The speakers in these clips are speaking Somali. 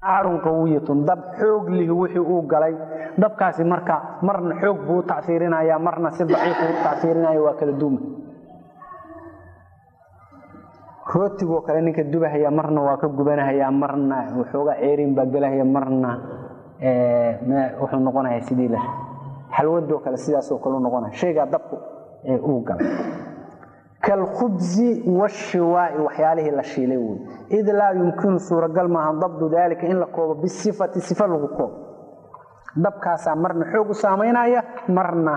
aarun qawiyatun dab xoog lihi wixii uu galay dabkaasi marka marna xoog buu u tacsiirinaya marna si daciif buu u tacsiirinaya waa kala duuma rootigoo kale ninka dubahaya marna waa ka gubanahaya marna waxoogaa ceerin baa gelahaya marna wuxuu noqonaya sidii la xalwadoo kale sidaasoo kale u noqonaya shaygaa dabku uu galay kalkhubsi washiwaai waxyaalihii la shiilay wey id laa yumkinu suuragal maaha dabdu daalika in la koobo bisifati sifa lagu koobo dabkaasaa marna xoog u saamaynaya marna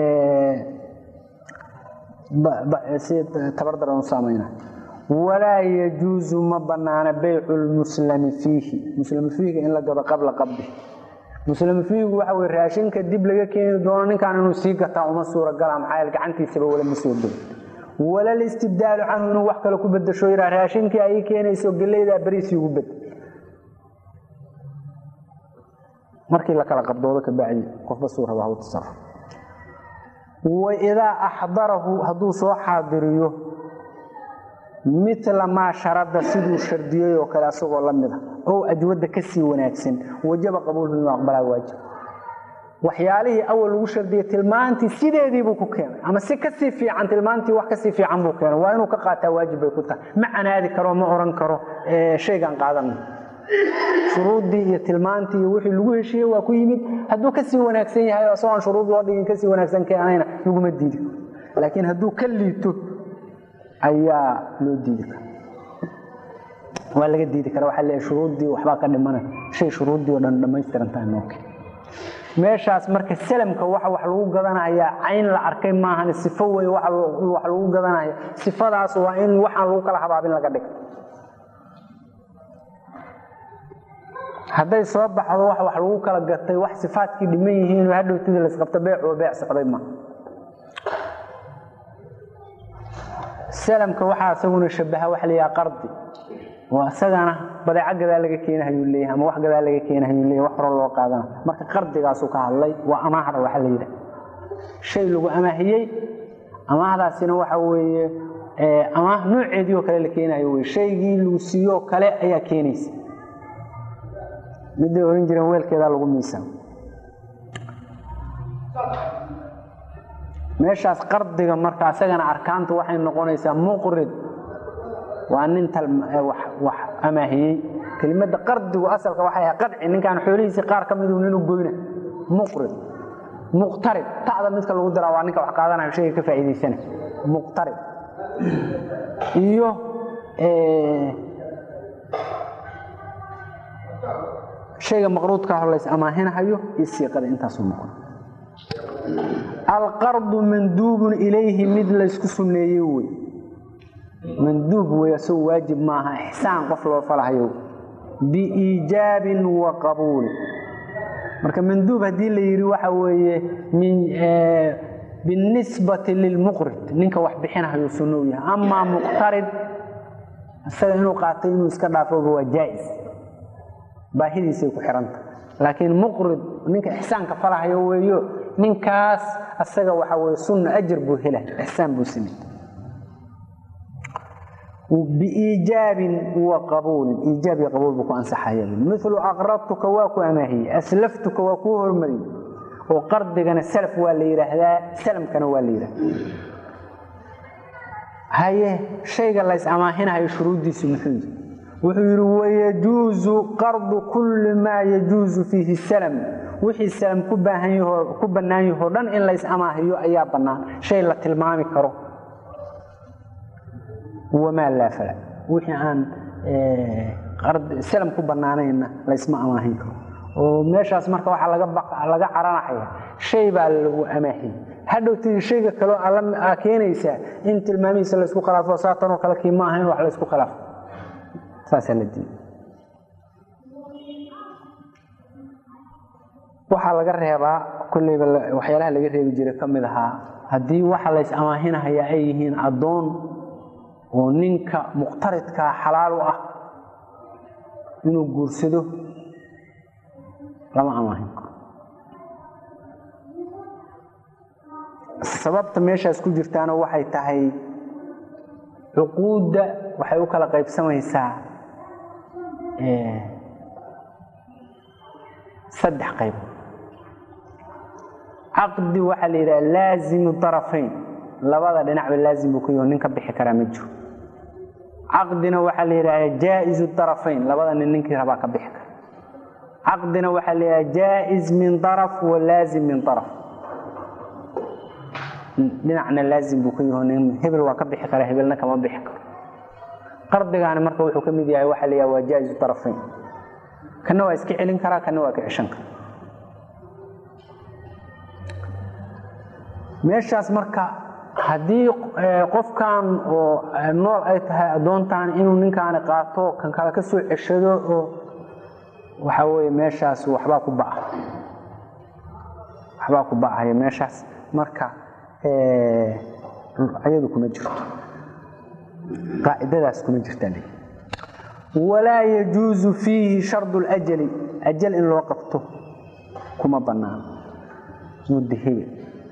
si tabardaran u saamaynaya walaa yajuusu ma banaana baycu lmuslami fiihi muslami fiihiga in la gado qabla qabdi muslimi fiihigu waxa wey raashinka dib laga keeni doono ninkaan inuu sii gataa uma suuragala maxaa gacantiisaba wala ma soo geli walal istibdaalu canhu inuu wax kale ku bedasho yidhaa raashinkii ay keenayso geleydaa beriisii ugu bed markii la kala qabdoodo ka bacdi qofba suu raba haw tasaruf waidaa axdarahu hadduu soo xaadiriyo mila maa sharada siduu shardiyey oo kale asagoo la mid a oo ajwadda ka sii wanaagsan wajaba qabuulhu inuu aqbalaa waajib waxyaalihii awal lagu shardiyey tilmaantii sideediibuu ku keenay ama si kasii fiican tilmaantii wax kasii fiican buu keenay waa inuu ka qaataa waajib bay ku tahay ma canaadi karo ma oran karo shaygaan qaadana shuruuddii iyo tilmaantii iyo wixii lagu heshiiyey waa ku yimid hadduu kasii wanaagsan yahay isagoon shuruud loo dhigin kasii wanaagsan keenayna laguma diidi karo laakiin hadduu ka liito ayaa loo diidi kara waa laga diidi kara waxaa leeyahay shuruuddii waxbaa ka dhimana shay shuruuddii oo dhan dhammaystirantahay nooke meeshaas marka salamka waxa wax lagu gadanayaa cayn la arkay maahan sifo wey wax lagu gadanaya sifadaas waa in waxaan lagu kala habaabin laga dhig hadday soo baxdo wax wax lagu kala gatay wax sifaadkii dhiman yihiin hadhowtida laisqabto beecuo beec socday ma salamka waxaa isaguna shabaha waxa la yidhaha qardi oo isagana badeeco gadaa laga keenahayuu leeyahay ama wax gadaa laga keenahayuu leeyahay wax hore loo qaadana marka qardigaasuu ka hadlay waa amaahda waxa la yidhaha shay lagu amaahiyey amaahdaasina waxa weeye amaah nooceedii oo kale la keenayo wey shaygii lagu siiyoo kale ayaa keenaysa midday ohan jireen weelkeedaa lagu miisaan meeshaas qardiga marka isagana arkaantu waxay noqonaysaa muqrid waa nin wax amaahiyey kelimada qardigu asalka waxay ahay qadci ninkaan xoolihiisii qaar ka midu nin u goyna muqrid muqtarib ta'da midka lagu daraa waa ninka wax qaadanayo shayga ka faa'iidaysana muqtarib iyo shayga maqruudka holays amaahinahayo iyo siiqada intaasuu noqon alqardu manduubun ilayhi mid laysku sunneeye wey manduub wey asagoo waajib maaha ixsaan qof loo falahayo biiijaabin wa qabuul marka manduub haddii la yidhi waxa weeye binisbati lilmuqrid ninka wax bixinahayo sunno u yahay amaa muqtarid isaga inuu qaatay inuu iska dhaafoba waa jaa'is baahidiisay ku xihanta laakiin muqrid ninka ixsaanka falahayo weeyo ninkaas asaga waxa weye sunna ajar buu hela ixsaan buu samey biiijaabin wa qabuulin iijaab iyo qabuul buu ku ansaxaya milu aqradtuka waa ku amaahiyey aslaftuka waa kuu hormariyey oo qardigana salaf waa la yidhaahdaa salamkana waa la yidhahdaa haye shayga lays amaahinahayo shuruuddiisu muxuu yihi wuxuu yidhi wayajuuzu qardu kulli maa yajuuzu fiihi salam wixii salam ku ku bannaan yahoo dhan in lays amaahiyo ayaa bannaan shay la tilmaami karo wamaa laa fala wixii aan salam ku bannaanayna laysma amaahin karo oo meeshaas marka waxaa laga caranaya shay baa lagu amaahiyey hadhowtii shayga kaleo aa keenaysaa in tilmaamihiisa laysku khilaafo saatanoo kale kii ma aha in wax laysku khilaafo saasaa la diiday waxaa laga reebaa kolleyba waxyaalaha laga reebi jiray ka mid ahaa haddii waxa lays amaahinahayaa ay yihiin addoon oo ninka muqtaridkaa xalaal u ah inuu guursado lama amaahin karo sababta meeshaas ku jirtaana waxay tahay cuquudda waxay u kala qaybsamaysaa saddex qayb caqdi waxaa la yidhaha laazimu darafayn labada dhinacba laazim buu ku yaho nin ka bixi karaa ma jiro caqdina waxaa la yidhaha jaa-izu darafayn labada nin ninkii rabaa ka bixi kara caqdina waxaa la yidhaha jaa-iz min daraf wa laazim min daraf dhinacna laazim buu ka yaho nin hebel waa ka bixi karaa hebelna kama bixi karo qardigaani marka wuxuu ka mid yahay waxaa la yidhaha waa jaa-izu darafayn kana waa iska celin karaa kana waa ka ceshan kara meeshaas marka haddii qofkan oo nool ay tahay addoontan inuu ninkaani qaato kan kale ka soo ceshado oo waxaa weye meeshaas waxbaa ku ba'a waxbaa ku ba'aya meeshaas marka ayadu kuma jirto qaacidadaas kuma jirta walaa yajuusu fiihi shardu ljali ajal in loo qabto kuma banaano mudahebe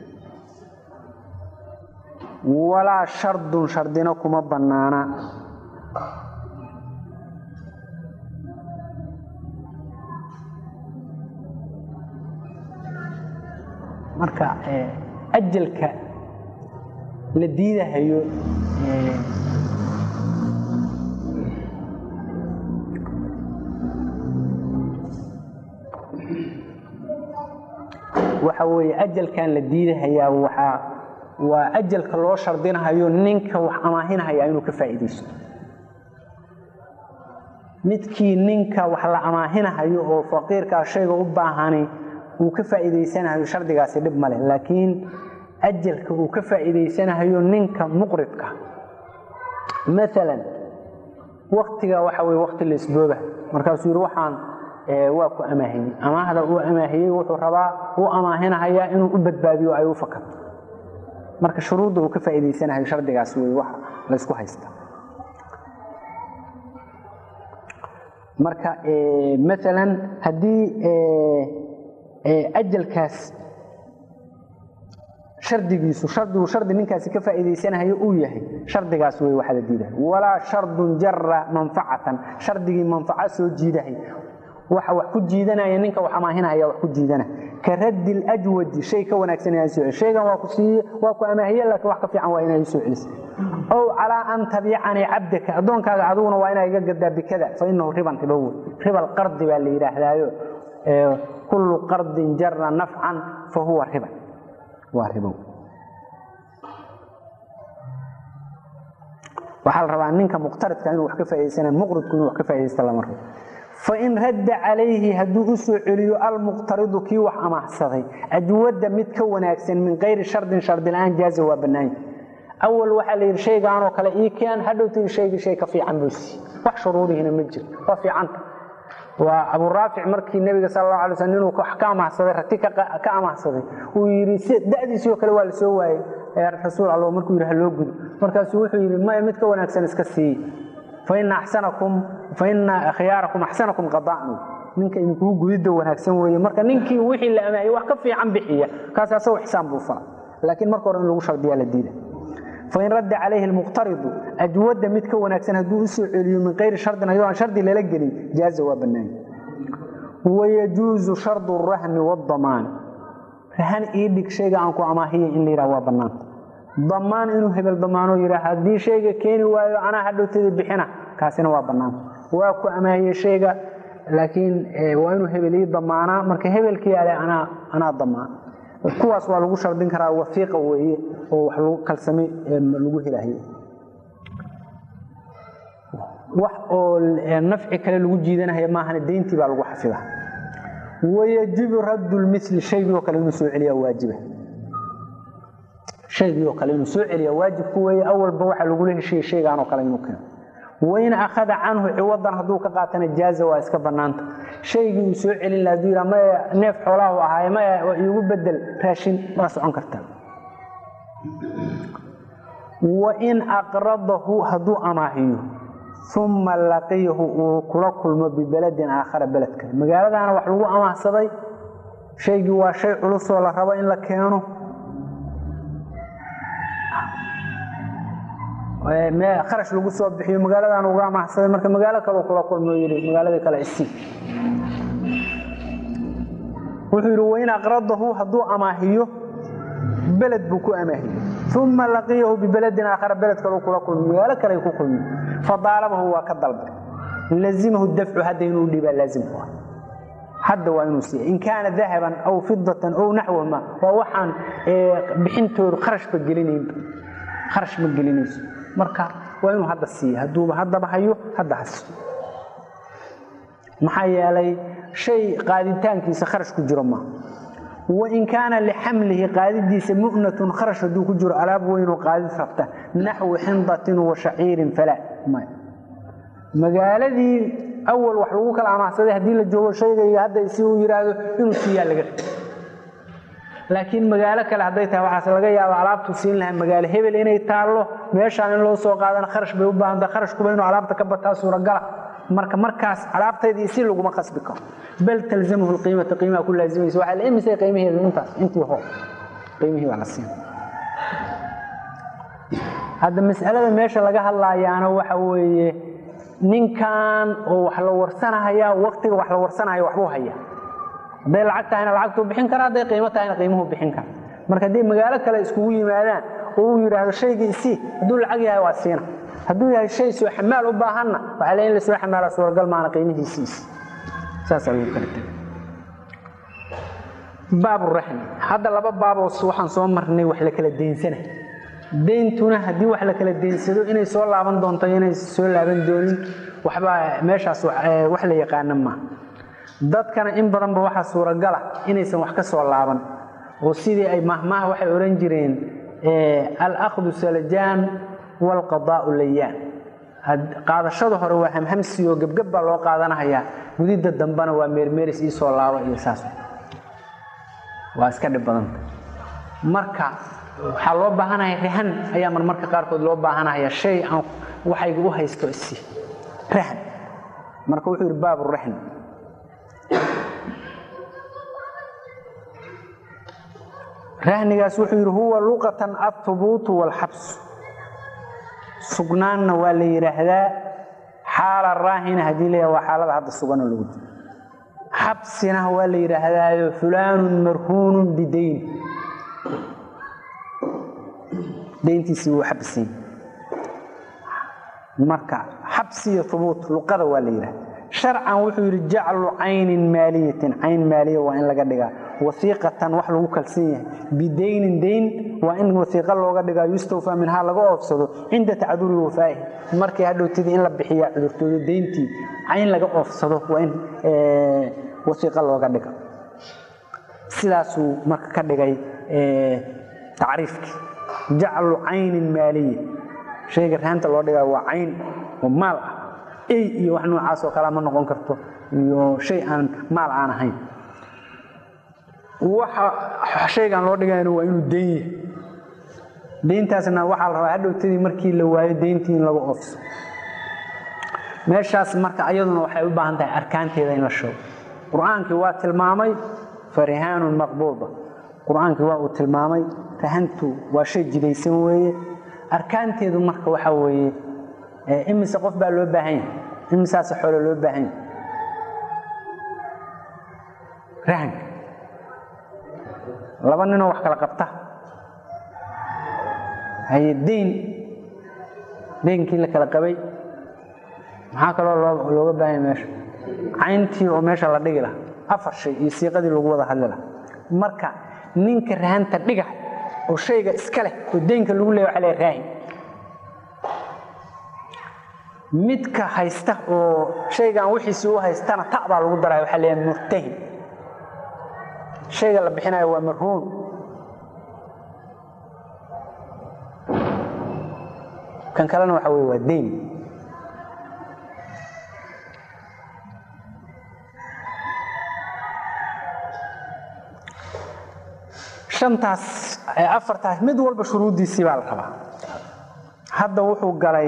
walaa shardun shardina kuma banaana marka ajalka la diidahayo waxa weeye ajalkan la diidahayaa waxaa waa ajalka loo shardinahayo ninka wax amaahinahaya inuu ka faa'iidaysto midkii ninka wax la amaahinahayo oo faqiirkaa shayga u baahani uu ka faa'iidaysanahayo shardigaasi dhib male laakiin ajalka uu ka faa'iidaysanahayo ninka muqridka maalan waktiga waxa weye wakti la isbooba markaasuu yidhi waxaan waa ku amaahiyey amaahda uu amaahiyey wuxuu rabaa uu amaahinahayaa inuu u badbaadiyo ay u fakato marka shuruudda uu ka faa'iidaysanahayo shardigaas wey wax laysku haysta marka maalan haddii ajalkaas shardigiisu shardigu shardi ninkaasi ka faa'iidaysanahayo uu yahay shardigaas wey waxaa la diidahay walaa shardun jara manfacatan shardigii manfaco soo jiidahay waxa wax ku jiidanaya ninka wax amaahinaya wax ku jiidana ka raddi ljwadi shay ka wanaagsan inaa soo shaygan waa ku siiye waa ku amaahiye laakiin wax ka fiican waa inaa soo celisa ow calaa an tabicanii cabdaka addoonkaaga adiguna waa inaa iga gadaa bikada fa inahu riban ribo wey ribal qardi baa la yidhaahdaayo kullu qardin jara nafcan fa huwa riban waa ribo waxaa la rabaa ninka muqtaridka inuu wax ka faa'idaysana muqridku inuu wax ka faa'iidaysta lama rabo fain radda calayhi hadduu u soo celiyo almuqtaridu kii wax amaahsaday ajwadda mid ka wanaagsan min kayri shardin shardi la-aan jaaza waa bannaanya awal waxaa la yidhi shaygaanoo kale ii keen hadhowtay shaygii shay ka fiican buu sii wax shuruudihina ma jiro waa fiicanta waa aburaafic markii nebiga sal allahu alay slam inuu wax ka amaahsaday rati ka amaahsaday uu yidhi da'diisii oo kale waa la soo waayey rasuul alla markuu yidhi ha loo gudo markaasuu wuxuu yidhi maya mid ka wanaagsan iska siiye faina axsanakum faina khiyaarakum axsanakum qada'nu ninka idinkuu gudidda wanaagsan weeye marka ninkii wixii la amaahiyey wax ka fiican bixiya kaas asagoo xisaan buu fala laakiin marka hore in lagu shardiyaa la diida fain radda calayhi almuqtaridu ajwadda mid ka wanaagsan hadduu u soo celiyo min kayri shardin ayadoo aan shardi lala gelin jaaza waa bannaanya wayajuuzu shardu rahni waddamaani rahan ii dhig shayga aan ku amaahiyay in la yidhaha waa bannaanta damaan inuu hebel damaanoo yidhaa haddii shayga keeni waayo anaa hadhowtada bixina kaasina waa bannaanta waa ku amaahiye shayga laakiin waa inuu hebel ii damaanaa marka hebelkii ale anaa anaa damaan kuwaas waa lagu shardin karaa wafiiqa weeye oo wax lagu kalsame lagu helayo wax oo nafci kale lagu jiidanaya maahana deyntii baa lagu xafida wayajibu raddu lmili shaygii oo kale inuu soo celiyaa waajiba shaygii oo kale inuu soo celiyaa waajibku weeye awalba waxaa lagula heshiiyey shaygaanoo kale inuu keeno wain akhada canhu ciwadan hadduu ka qaatana jaaza waa iska bannaanta shaygii uu soo celin laha haduu yidhaa maya neef xoolaha u ahaaye maya iigu bedel raashin waa socon kartaa wain aqradahu hadduu amaahiyo uma laqiyahu uu kula kulmo bibeladin aakhara beled kale magaaladaana wax lagu amaahsaday shaygii waa shay culusoo la rabo in la keeno kharash lagu soo bixiyo magaaladan uga amaahsaday marka magaalo kale kula kulmo yii magaaladii kale isii wuxuu yidhi wain aqradahu hadduu amaahiyo beled buu ku amaahiyo uma laqiyahu bibeledin aakhara beled kaleu kula kulmi magaalo kale ku kulmi fadaalabahu waa ka dalbay lazimahu dafcu hadda inuu dhibaa laazimku ah hadda waa inuu siiya in kaana dahaban aw fidatan ow naxwahuma waa waxaan bixintoodu kharashba gelinaynba kharash ma gelinayso marka waa inuu hadda siiya hadduuba haddaba hayo hadda has maxaa yeelay shay qaaditaankiisa kharash ku jiro maaha wain kaana lixamlihi qaadidiisa mu'natun kharash hadduu ku jiro alaab weynoo qaadid rabta naxwi xindatin wa shaciirin falaa may magaaladii awal wax lagu kala amaahsaday haddii la joogo shaygayga hadda si uu yidhaahdo inuu siiyaa laga raba laakiin magaalo kale hadday tahay waxaas laga yaabo alaabtu siin lahaa magaalo hebel inay taallo meeshaan in loo soo qaadana kharash bay u baahanta kharashkuba inuu alaabta ka bataa suuragala marka markaas alaabtaydii si laguma qasbi karo bal talzamhu qiimata qiimaha ku laazimaysa waxaa la imisay qiimaheedu intaas intii hor qiimihii baa la siin hadda mas'alada meesha laga hadlaayaana waxa weeye ninkan oo wax la warsanahaya waktiga wax la warsanaya waxbuu haya hadday lacag tahayna lacagtuu bixin kara hadday qiimo tahayna qiimuhu bixin kara marka hadday magaalo kale iskugu yimaadaan oo uu yidhaahdo shaygii isii hadduu lacag yahay waa siina hadduu yahay shay soo xamaal u baahanna waxaa le in lasoo xamaala suuragal maana qiimihiisiis saasaa lagu kala tegay baaburaxmi hadda laba baaboos waxaan soo marnay wax la kala deynsana deyntuna haddii wax la kala deynsado inay soo laaban doonto inay soo laaban doonin waxbaa meeshaas wax la yaqaana maaha dadkana in badanba waxaa suuragala inaysan wax ka soo laaban oo sidii ay mahmaha waxay odhan jireen alakdu salajaan walqadaau layaan qaadashada hore waa hamhamsiyo gebgeb baa loo qaadanahayaa gudidda dambena waa meermeeris ii soo laabo iyo saas waa iska dhib badanta marka waxaa loo baahanaya rahan ayaa marmarka qaarkood loo baahanaya shay aan waxayga u haysto isi rahan marka wuxuu yidhi baaburaxn rahnigaas wuxuu yidhi huwa luqatan ahubuutu waalxabsu sugnaanna waa la yidhaahdaa xaala raahina haddii la waa xaalada hadda sugano lagu jiro xabsina waa la yidhaahdaayo fulaanun marhuunun bidayn dayntiisii wuu xabsiin marka xabsi iyo hubuut luqada waa la yidhahda sharcan wuxuu yidhi jaclu caynin maaliyatin cayn maaliya waa in laga dhigaa wasiiqatan wax lagu kalsan yahay bidaynin dayn waa in wasiiqa looga dhigaa yustawfaa minhaa laga oofsado cinda tacduri wafaa'ihi markii hadhowtidii in la bixiyaa cudurtooda dayntii cayn laga oofsado waa in wasiiqa looga dhiga sidaasuu marka ka dhigay tacriifkii jaclu caynin maaliya shayga raanta loo dhigaa waa cayn oo maal ah ey iyo wax noocaas oo kalea ma noqon karto iyo shay aan maal aan ahayn waxa shaygan loo dhigayna waa inuu dayn yahay dayntaasna waxaa la rabaa hadhowtadii markii la waayo dayntii in lagu oofso meeshaas marka ayaduna waxay u baahan tahay arkaanteeda in la sheego qur-aankii waa tilmaamay farihaanun maqbuuda qur-aankii waa uu tilmaamay rahantu waa shay jidaysan weeye arkaanteedu marka waxa weeye imise qof baa loo baahan yahay imisaase xoolo loo baahan yahay rahanka laba ninoo wax kala qabta haye dayn daynkii la kala qabay maxaa kaloo looga baahanya meesha cayntii oo meesha la dhigi laha afar shay iyo siiqadii lagu wada hadli laha marka ninka rahanta dhiga oo shayga iska leh oo daynka lagu leeya waxa le raahin midka haysta oo shaygan wixiisii u haystana ta baa lagu daraya waxaa leeyahay murtahin shayga la bixinayo waa marhuun kan kalena waxa weye waa dayn shantaas afartaas mid walba shuruuddiisii baa la rabaa hadda wuxuu galay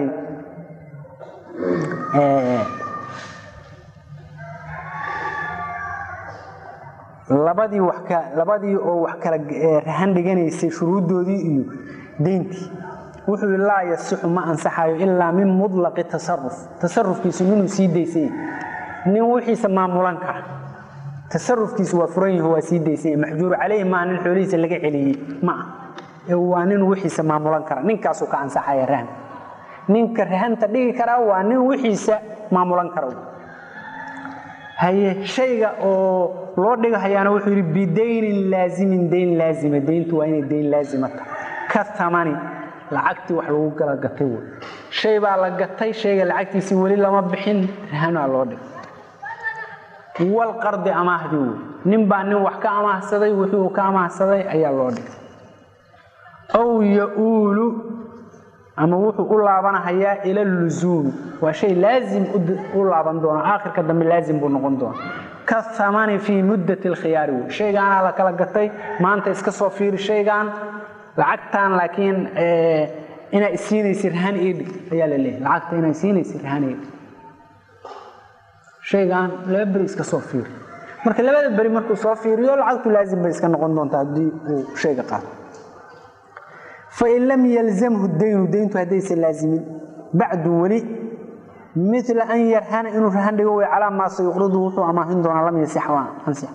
labadii labadii oo wax kala rahan dhiganaysay shuruuddoodii iyo deyntii wuxuu yidhi laa yasixu ma ansaxayo ilaa min mutlaqi tasaruf tasarufkiisu ninuu sii daysay nin wixiisa maamulan kara tasarufkiisu waa furan yaho waa sii daysanya maxjuuru caleyhi maa nin xoolihiisa laga celiyey ma ah ee waa nin wixiisa maamulan kara ninkaasuu ka ansaxaya rahan ninka rahanta dhigi karaa waa nin wixiisa maamulan kara haye shayga oo loo dhigahayaana wuxuu yidhi bidaynin laazimin dayn laazima dayntu waa inay dayn laazima tahay ka tamani lacagtii wax lagu kala gatay wey shay baa la gatay shayga lacagtiisii weli lama bixin rahanaa loo dhigay walqardi amaahdii wey nin baa nin wax ka amaahsaday wixii uu ka amaahsaday ayaa loo dhigay aw ya-uulu ama wuxuu u laabanahayaa ila luzuumi waa shay laazim u laaban doona aakhirka dambe laazim buu noqon doona ka amani fii muddati alkhiyaari wey shaygaanaa la kala gatay maanta iska soo fiiri shaygaan lacagtan laakiin inaa isiinaysa rahan idhig ayaa la leeyahy lacagta inaa isiinaysa rahan idhig shaygaan laba beri iska soo fiiri marka labada beri markuu soo fiiriyo lacagtu laazim bay iska noqon doontaa haddii uu shayga qaato fain lam yalzamhu daynu dayntu haddaysan laazimin bacdu weli mila an yarhana inuu rahan dhigo way calaa maa sayuqridu wuxuu amaahin doonaa lam yasix ansix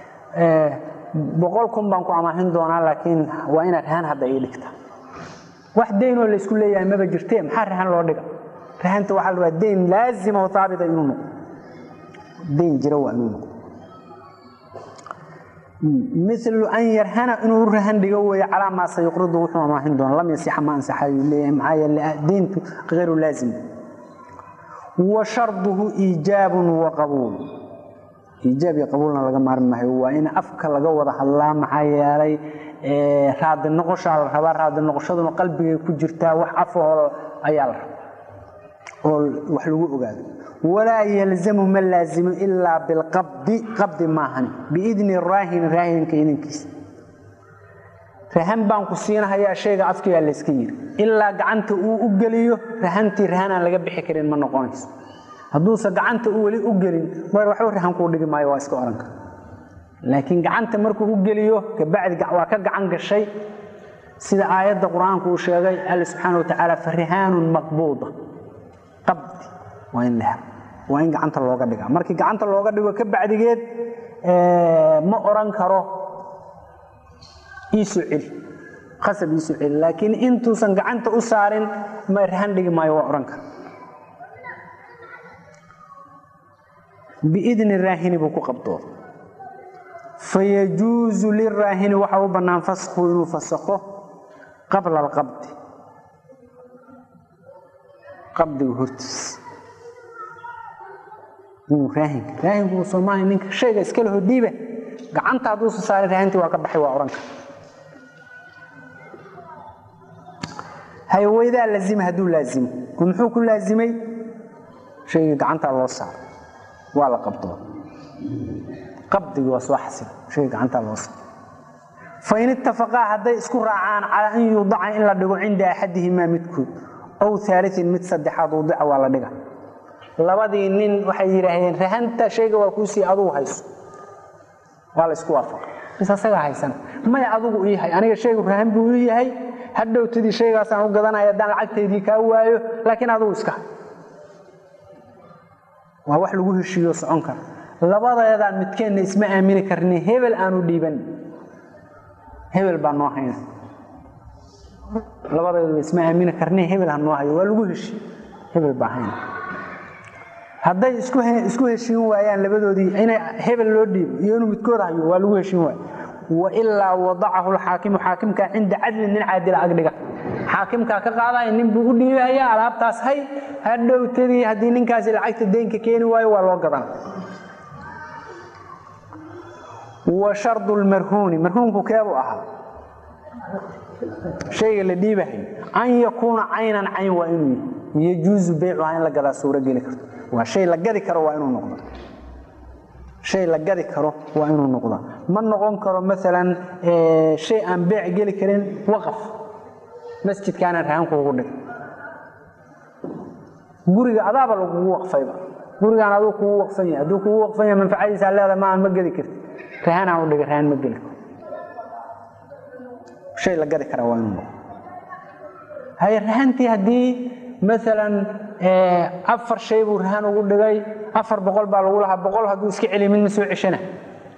boqol kun baan ku amaahin doonaa laakiin waa inaad rahan hadda ii dhigta wax daynoo laysku leeyahay maba jirtee maxaa rahan loo dhiga rahanta waxaa la rabaa dayn laazima oo haabita inuu noqdo dayn jira waa inuu noqdo milu an yarhana inuu rahan dhigo weeye calaa maa sayuqridu wuxuu amaahin doona lam yasixa ma ansaxayuu leeyahay maxaa yeele dayntu hayru laazim wa sharduhu iijaabun wa qabuul iijaab iyo qabuulna laga maarmi maayo waa in afka laga wada hadlaa maxaa yeelay raadi noqoshaa la rabaa raadi noqoshaduna qalbigay ku jirtaa wax afahoo ayaa la rabaa oo wax lagu ogaado walaa yalzamu ma laazimo ilaa bilqabdi qabdi maahani biidni raahini raahinka idinkiisa rahan baan ku siinahayaa shayga afkiyaa layska yiri ilaa gacanta uu u geliyo rahantii rahanaan laga bixi karin ma noqonayso hadduusa gacanta u weli u gelin mar waxba rahan kuu dhigi maayo waa iska ohan kara laakiin gacanta markuu u geliyo kabacdi waa ka gacan gashay sida aayadda qur-aanku uu sheegay alla subxaana watacaala farihaanun maqbuuda qabdi waa in la waa in gacanta looga dhigaa markii gacanta looga dhigo ka bacdigeed ma oran karo iisoo celi qasab iisoo celi laakiin intuusan gacanta u saarin ma rahan dhigi maayo waa ohan kara biidni raahini buu ku qabdooda fayajuusu liraahini waxaa u bannaan faskhu inuu fasakho qabla alqabdi qabdiga hortiisa inuu raahinka raahinku soomaaliya ninka shayga iskale hodhiiba gacanta hadduusa saaray raahintii waa ka baxay waa odhan kara hayweydaa laazima hadduu laazimo oo muxuu ku laazimay shaygii gacantaa loo saaro waa la qabdoo qabdigii waa soo xasila shayga gacantaa loo saaro fain itafaqaa hadday isku raacaan calaa an yuudaca in la dhigo cinda axadihimaa midkood ow aaliin mid saddexaad udica waa la dhiga labadii nin waxay yidhaahdeen rahanta shayga waa kuusii adugu hayso waa la isku waafaqa bis asagaa haysan maya adugu ii hay aniga shaygu rahan buu ii yahay hadhowtadii shaygaasaan u gadanaya haddaan lacagtaydii kaa waayo laakiin adugu iska hay waa wax lagu heshiiyo socon kara labadeedaan midkeenna isma aamini karni hebel aanu dhiiban hebel baa noo hayna labadeedu isma aamini karni hebel ha noo hayo waa lagu heshiiy hebel baa hayna hadday isku heshiin waayaan labadoodii ina hebel loo dhiibo iyo inuu midkood hayo waa lagu heshiin waayo wailaa wadacahu lxaakimu xaakimkaa cinda cadlin nin caadila agdhiga xaakimkaa ka qaadaya nin buu u dhiibaya alaabtaas hay hadhowtadii haddii ninkaasi lacagta deynka keeni waayo waa loo gadan wa shardu lmarhuuni marhuunku keebuu ahaa shayga la dhiibahay an yakuuna caynan cayn waa inuu yihi yajuusu beycuhaa in la gadaa suuro geli karto waa shay la gadi karo waa inuu noqdo shay la gadi karo waa inuu noqda ma noqon karo maalan shay aan beec geli karin waqaf masjidkaanaan rahankuugu dhig guriga adaaba lagugu waqfayba gurigaan aduu kugu waqfan yahay hadduu kugu waqfan yahay manfacadiisaa leedahay ma aan ma gedi karti rahanaan u dhiga rahan ma geli karo shay la gadi karaa waa inuu noqdo haye rahantii haddii maalan afar shay buu rahan ugu dhigay afar boqol baa lagu lahaa boqol hadduu iska celiy mid ma soo ceshana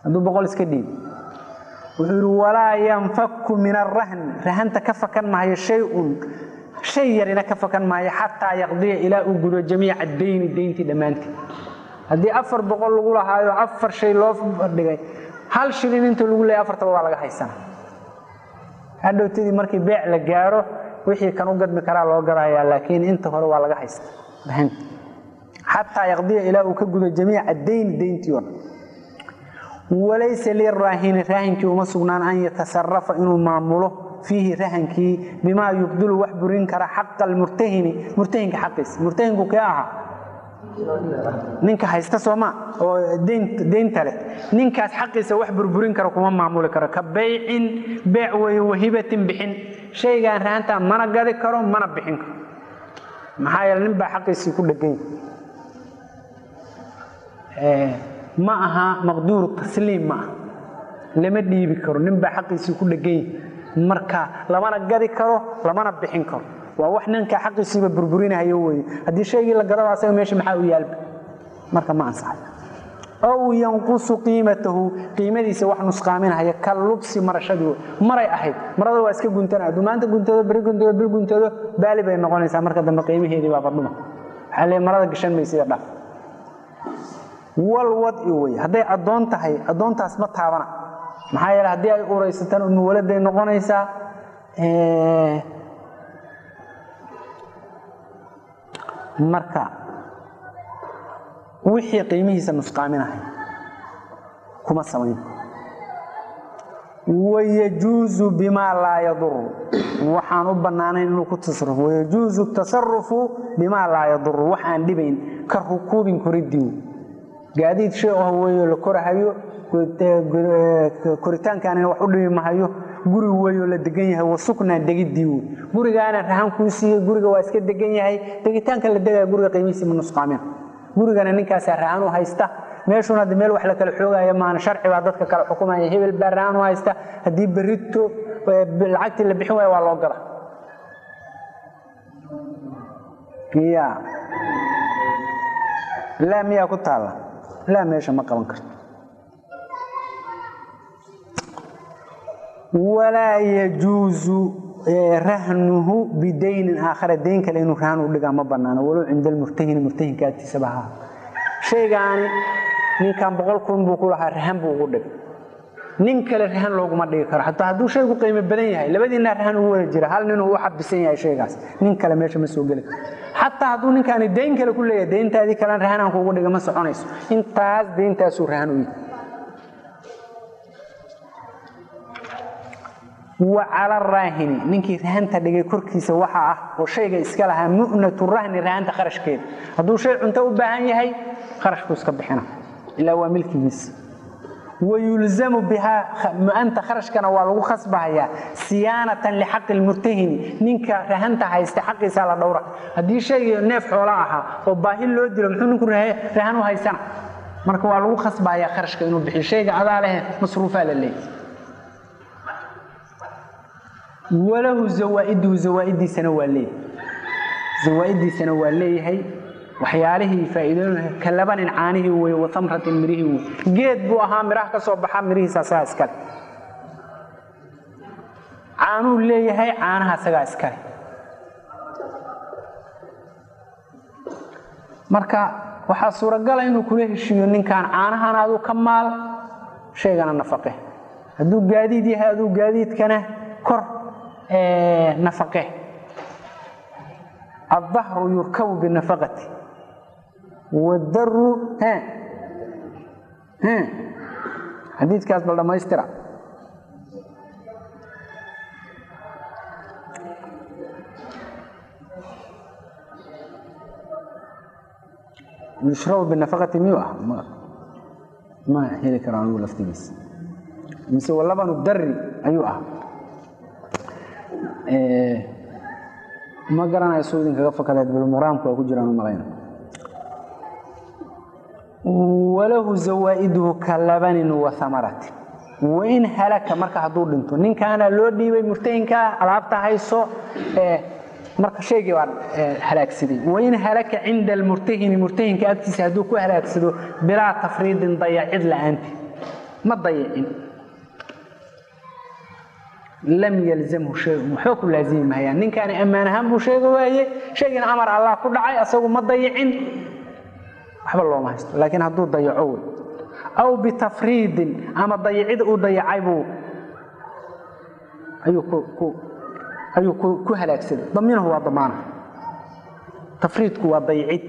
hadduu boqol iska dhiibo wuxuu yidhi walaa yanfaku min arahni rahanta ka fakan maayo shay-un shay yarina ka fakan maayo xataa yaqdiya ilaa uu gudo jamiica dayni dayntii dhammaanteed haddii afar boqol lagu lahaayo afar shay loo dhigay hal shilin inta lagu leeyay afartaba waa laga haysana hadhowtadii markii beec la gaaro wixii kan u gadmi karaa loo gadayaa laakiin inta hore waa laga haysta rahanta xataa yaqdiya ilaa uu ka gudo jamiica dayni dayntii oo dhan walaysa liraahini raahinkii uma sugnaan an yatasarafa inuu maamulo fiihi rahankii bimaa yubdilu wax burin kara xaqa almurtahini murtahinka xaqiisa murtahinku kee ahaa ninka haysta sooma oo deynta leh ninkaas xaqiisa wax burburin kara kuma maamuli karo ka baycin beec weeye wahibatin bixin shaygaan rahantaa mana gadi karo mana bixin karo maxaa yeele nin baa xaqiisii ku dhegany ma aha maqduuru tasliim ma aha lama dhiibi karo nin baa xaqiisii ku dhegany marka lamana gadi karo lamana bixin karo waa wax ninka xaqiisiiba burburinayo weye haddii shaygii la gadaba asaga meesha maxaa u yaalba marka ma ansaxay ow yanqusu qiimatahu qiimadiisa wax nusqaaminahaya ka lubsi marashadii maray ahayd marada waa iska guntana hadduu maanta guntado beri guntado bir guntado baali bay noqonaysaa marka dambe qiimaheedii baa badhuma waxaa lee marada gashan maysida dhaf wal wadci wey hadday addoon tahay addoontaas ma taabana maxaa yeele haddii ay uraysataan umuwaladay noqonaysaa marka wixii qiimihiisa nusqaaminahay kuma samayn wayajuuzu bimaa laa yaduru waxaan u bannaanayn inuu ku tasarufo wayajuuzu tasarufu bimaa laa yaduru wax aan dhibayn ka rukuubin koridii gaadiid shay ah weeyo la korahayo koritaankaanina wax u dhibi mahayo guri weeyoo la degan yahay wasuknaa degidii wey gurigaana rahan kuu siiyey guriga waa iska degan yahay degitaanka la degaya guriga qiimihiisa ma nusqaamin gurigana ninkaasaa rahan u haysta meeshuna hadda meel wax la kala xoogaya maana sharci baa dadka kala xukumaya hebel baa rahan u haysta haddii berito lacagtii la bixin waaya waa loo gada ya laa miyaa ku taalla laa meesha ma qaban karto walaa yajuusu rahnuhu bidaynin aakhara dayn kale inuu rahan u dhigaa ma banaano walow cinda almurtahini murtahinka agtiisaba ahaa shaygaani ninkan boqol kun buu ku lahaa rahan buu ugu dhigay nin kale rahan looguma dhigi karo hataa hadduu shaygu qiimo badan yahay labadiinaa rahan ugu wada jira hal ninuu u xabisan yahay shaygaas nin kale meesha ma soo geli karo xataa hadduu ninkaani dayn kale ku leeyahay dayntaadii kalena rahanaan kuugu dhiga ma soconayso intaas dayntaasuu rahan u yihi wa cala raahini ninkii rahanta dhigay korkiisa waxa ah oo shayga iska lahaa mu'natu rahni rahanta kharashkeeda hadduu shay cunto u baahan yahay kharashkuu iska bixina ilaa waa milkigiisa wayulzamu bihaa mu'anta kharashkana waa lagu khasbahayaa siyaanatan lixaqi lmurtahini ninka rahanta haysta xaqiisa la dhowra haddii shaygii neef xoola ahaa oo baahi loo dilo muxuu ninku rahan u haysana marka waa lagu khasbahayaa kharashka inuu bixiyo shayga adaa lehe masruufaa la leeyahy walahu zawaa'iduhu zawaa'idiisana waa leeyahay zawaa'idiisana waa leeyahay waxyaalihii faa'iidooyinka ka labanin caanihii weeye wa tamratin mirihii weye geed buu ahaa miraha ka soo baxa mirihiisa asagaa iskale caanuu leeyahay caanaha asagaa iskale marka waxaa suuragala inuu kula heshiiyo ninkan caanahan aduu ka maal shaygana nafaqe hadduu gaadiid yahay aduu gaadiidkana kor nafaqe الظهر يركب بالنفقة والدر ها ها حديث كاس بل ما يسترع يشرب بالنفقة ميوة ما ما هي كران ولا فتيس مسوى اللبن الدري أيوة إيه ma garanayo suu idinkaga fakadaad bilmuraamku waa ku jiraan u malayna walahu zawaa'iduhu ka labanin wa amaratin wain halaka marka hadduu dhinto ninkaana loo dhiibay murtahinkaa alaabta hayso marka shaygii baa halaagsaday wain halaka cinda almurtahini murtahinka agtiisa hadduu ku halaagsado bilaa tafriidin dayacid la'aanti ma dayicin lam yalzamhu shayun waxba ku laazimi mahayaan ninkaani ammaan ahaan buu sheega waaye shaygina amar allah ku dhacay asagu ma dayicin waxba looma haysto laakiin hadduu dayaco wey aw bitafriidin ama dayicid uu dayacay buu ayuu ku ayuu ku halaagsaday daminahu waa damaana tafriidku waa dayicid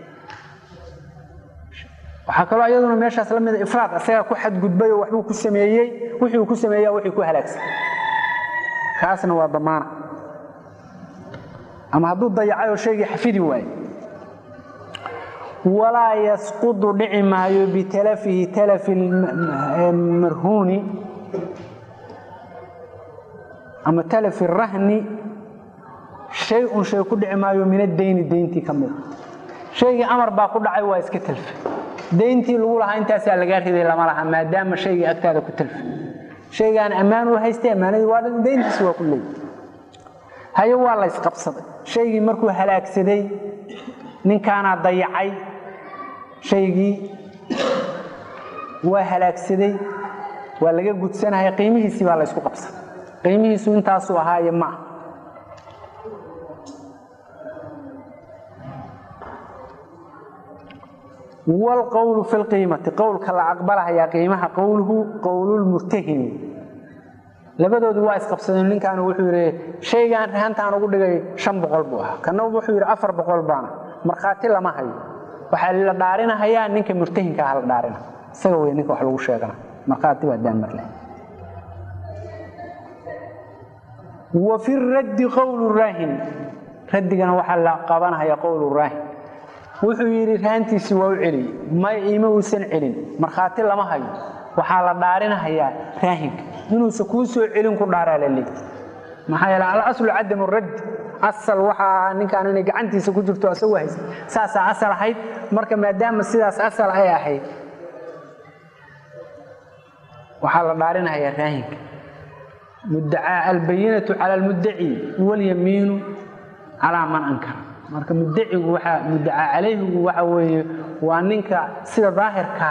waxaa kaloo iyaduna meeshaas la mida ifraad asagaa ku xadgudbay oo waxbuu ku sameeyey wixii uu ku sameeya wixii ku halaagsan kaasna waa damaana ama hadduu dayacay oo shaygii xafidi waaye walaa yasqudu dhici maayo bitalafihi talafi marhuuni ama talafi rahni shay un shay ku dhici maayo min adayni dayntii ka mida shaygii amar baa ku dhacay waa iska talfe dayntii lagu lahaa intaasaa lagaa riday lama laha maadaama shaygii agtaada ku talfe shaygaan ammaan u haystay ammaanadii waa dhan dayntiisi waa ku leeyay haye waa la ysqabsaday shaygii markuu halaagsaday ninkaanaa dayacay shaygii waa halaagsaday waa laga gudsanaya qiimihiisii baa la ysku qabsaday qiimihiisu intaasuu ahaaye ma ah wlqowlu fi lqiimati qowlka la aqbalahayaa qiimaha qowluhu qowlulmurtahini labadoodu waa isqabsadeen ninkaan wuxuu yidhi shaygaan rahantaan ugu dhigay shan boqol buu ahaa kana wuxuu yidhi afar boqol baana markhaati lama hayo waxaa la dhaarinahayaa ninka murtahinka ah la dhaarina isaga wey ninka wax lagu sheegana markhaati baa daanmarle wa fi raddi qowlu raahin raddigana waxaa la qabanahaya qowlu raahin wuxuu yidhi rahantiisii waa u celiyey may iima uusan celin markhaati lama hayo waxaa la dhaarinahayaa raahinka inuusa kuu soo celin ku dhaaraa la leey maxaa yeele alaslu cadamu raddi asal waxaa ahaa ninkaan inay gacantiisa ku jirto asagoo haysta saasaa asal ahayd marka maadaama sidaas asal ay ahayd waxaa la dhaarinahayaa raahinka mudacaa albayinatu cala almuddaci walyamiinu calaa man ankara marka muddacigu waaa muddacaa calayhigu waxa weeye waa ninka sida daahirka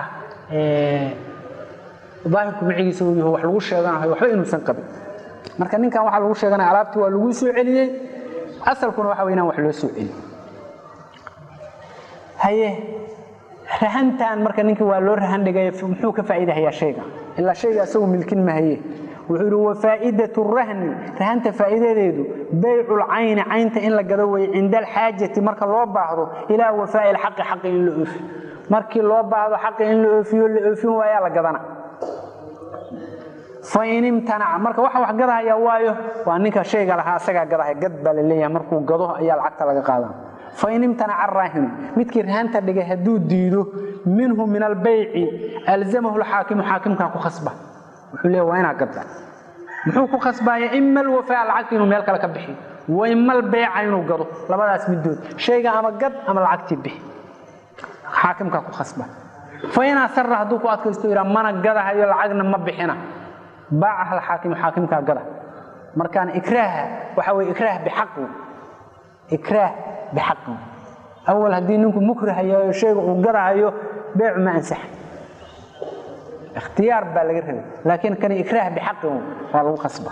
daahirku macigiisa uu yaho wax lagu sheeganayo waxba inuusan qabin marka ninkan waxaa lagu sheeganaya alaabtii waa lagu soo celiyey asalkuna waxa wey inaan wax loo soo celiy haye rahantan marka ninkii waa loo rahan dhigay muxuu ka faa'iidahayaa shayga ilaa shayga asagu milkin mahaye wuxuu yidhi wafaa'idat rahni rahanta faa'iidadeedu baycu lcayni caynta in la gado weye cinda alxaajati marka loo baahdo ilaa wafaa'i lxaqi xaqi in la oofi markii loo baahdo xaqi in la oofiyo la oofin waayaa la gadana fain imtanaca marka waxa wax gadahaya waayo waa ninka shayga lahaa asagaa gadahaya gad baa la leeyahay markuu gado ayaa lacagta laga qaadana fain imtanaca araahinu midkii rahanta dhigay hadduu diido minhu min albayci alzamahu lxaakimu xaakimkaa ku khasba wuxuu leeya waa inaa gadda muxuu ku khasbaaya ima alwafaa lacagta inuu meel kale ka bixiyo wa ima albeyca inuu gado labadaas midood shayga ama gad ama lacagtii bixi xaakimkaa ku khasba fain asara hadduu ku adkaysto yidhaa mana gadahayo lacagna ma bixina baacaha alxaakimu xaakimkaa gada markaan ikraaha waxa weye ikraah bixaqi ikraah bixaqi awal haddii ninku mukrahayo shayga uu gadahayo beecu ma ansaxa ikhtiyaar baa laga rabay laakiin kani ikraah bixaqi waa lagu khasba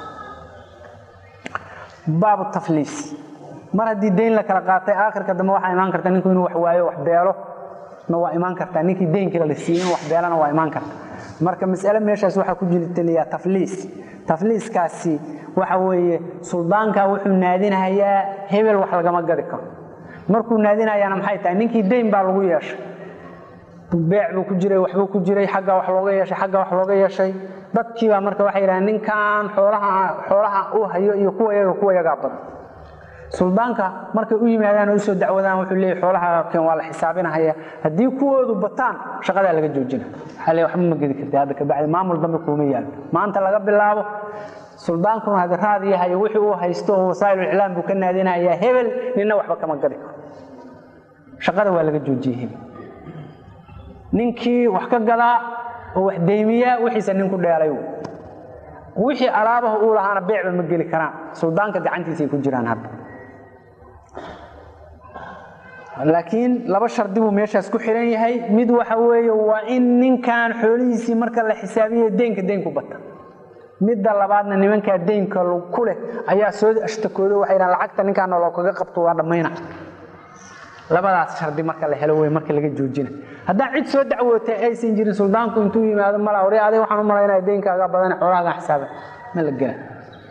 baabu tafliis mar haddii dayn la kala qaatay aakhirka dambe waxaa imaan karta ninku inuu wax waayo wax beelo na waa imaan kartaa ninkii daynkila la siiyey in wax beelana waa imaan karta marka mas'ale meeshaas waxaa ku jirtaliyaa tafliis tafliiskaasi waxa weeye suldaanka wuxuu naadinahayaa hebel wax lagama gadi karo markuu naadinahayaana maxay tahay ninkii dayn baa lagu yeeshay beec buu ku jiray waxbuu ku jiray xaggaa wax looga yeeshay xaggaa wax looga yeeshay dadkiibaa marka waxay yidhahdeen ninkan xoolaha xoolaha uu hayo iyo kuwa yaga kuwa yagaa badan suldaanka markay u yimaadaan oo usoo dacwadaan wuxuu leeyahy xoolaha keen waa la xisaabinahaya haddii kuwoodu bataan shaqadaa laga joojina waxaa leeyahy waxba ma gedi karti hadda kabacdi maamul dambe kuuma yaalo maanta laga bilaabo suldaankuna hadi raad yahay wixii uu haysto oo wasaa'il iclaam buu ka naadinayaa hebel nina waxba kama gadi karo shaqada waa laga joojiyey hebel ninkii wax ka gadaa oo wax deymiyaa wixiisa nin ku dheelay wixii alaabaha uu lahaana beecba ma geli karaan suldaanka gacantiisay ku jiraan hadda laakiin laba shardi buu meeshaas ku xiran yahay mid waxa weeye waa in ninkan xoolihiisii marka la xisaabiyo deynka deynku bata midda labaadna nimankaa deynka ku leh ayaa soo ashtakooda waxay dhahan lacagta ninkaana loo kaga qabto waa dhammayna labadaas shardi marka la helo wey marka laga joojina haddaan cid soo dacwootay aysan jirin suldaanku intuu yimaado mala hore aday waxaan u malaynaya deynkaaga badan xoolahaaga xisaaba ma la gela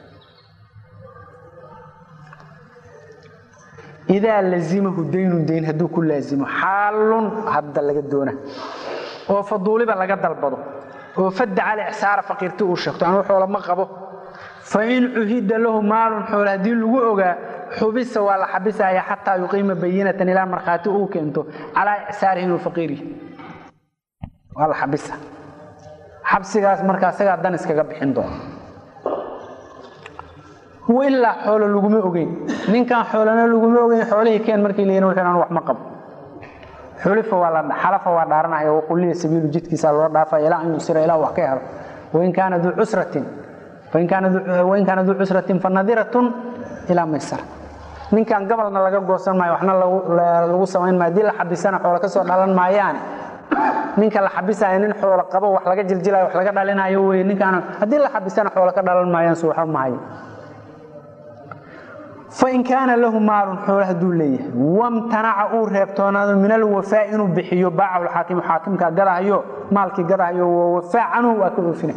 idaa lazimahu daynun dayn hadduu ku laazimo xaalun hadda laga doona oo faduuliba laga dalbado oo fadda cali icsaara faqiirti uu sheegto anuu xoolo ma qabo fa in cuhida lahu maalun xoole haddii lagu ogaa xubisa waa la xabisaya xataa yuqiima bayinatan ilaa markhaati uu keento calaa icsaarihi inuu faqiiri waa la xabisa xabsigaas marka isagaa dan iskaga bixin doona ilaa xoolo laguma ogeyn ninkan xoolana laguma ogeyn xoolihii keen markii la yidhi wuxuu anu wax ma qabo xulifa waa la xalafa waa dhaaranaya waquliya sabiilu jidkiisa loo dhaafaya ilaa an yusira ilaa wax ka helo wain kaana duu cusratin wain kaana duu cusratin fanadiratun ilaa maysara ninkan gabalna laga goosan maayo waxna lagu samayn maayo haddii la xabisana xoolo ka soo dhalan maayaane ninka la xabisaya nin xoolo qabo wax laga jiljilayo wax laga dhalinayo weye ninkaan haddii la xabisana xoolo ka dhalan maayaan su waxba mahayo fain kaana lahu maalun xoolo hadduu leeyahay wamtanaca uu reebtoonaado min alwafaa inuu bixiyo baacahu lxaakimu xaakimkaa gadahayo maalkii gadahayo wawafaa canhu waa ka oofina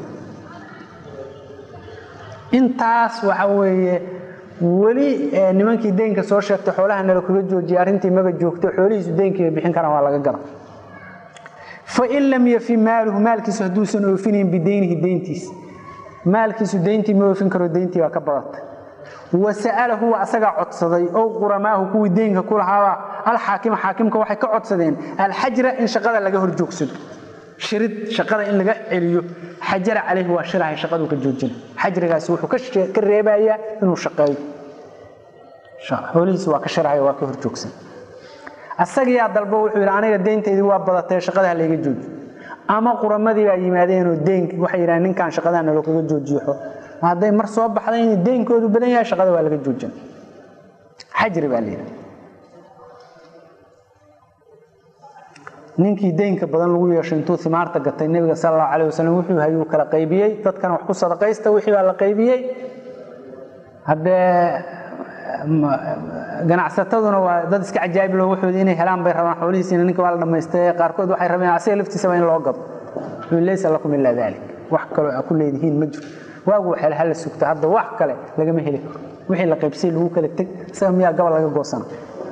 intaas waxa weeye weli nimankii deynka soo sheegtay xoolaha nala kaga joojiyay arrintii maba joogto xoolihiisu deynkii bay bixin karaan waa laga gada fain lam yafi maaluhu maalkiisu hadduusan oofinayn bideynihi deyntiis maalkiisu deyntii ma oofin karo deyntii baa ka badatay wasa'alahu waa asagaa codsaday ow quramaahu kuwii deynka ku lahaaba alxaakima xaakimka waxay ka codsadeen alxajra in shaqada laga hor joogsado shirid shaqada in laga celiyo xajara calayhi waa shirahay shaqaduu ka joojina xajrigaasi wuxuu ka reebayaa inuu shaqeeyo xoolihiisi waa ka shirahay waa ka hor joogsan asagiyaa dalbo wuxuu yidhi aniga deyntaydii waa badatay shaqadaha layga joojiyo ama quramadii baa yimaadeenoo deyn waxay yidhahan ninkan shaqadaha naloo kaga joojiyo hadday mar soo baxday in deynkoodu badan yahay shaqada waa laga joojin xajri baa layidhi ninkii deynka badan lagu yeeshay intuu imaarta gatay nebiga sal allahu calah wasalam wuxuu hayuu kala qaybiyey dadkana wax ku sadaqaysta wixii baa la qaybiyey haddee ganacsataduna waa dad iska cajaa'ib loo waxooda inay helaan bay rabaan xoolihiisiina ninka waa la dhamaystay qaarkood waxay rabeen asiga laftiisaba in loo gado laysa lakum ilaa dalik wax kaloo aa ku leedihiin ma jiro waagu waxel hala sugta hadda wax kale lagama heli karo wixii la qaybsay lagu kala teg isaga miyaa gabal laga goosana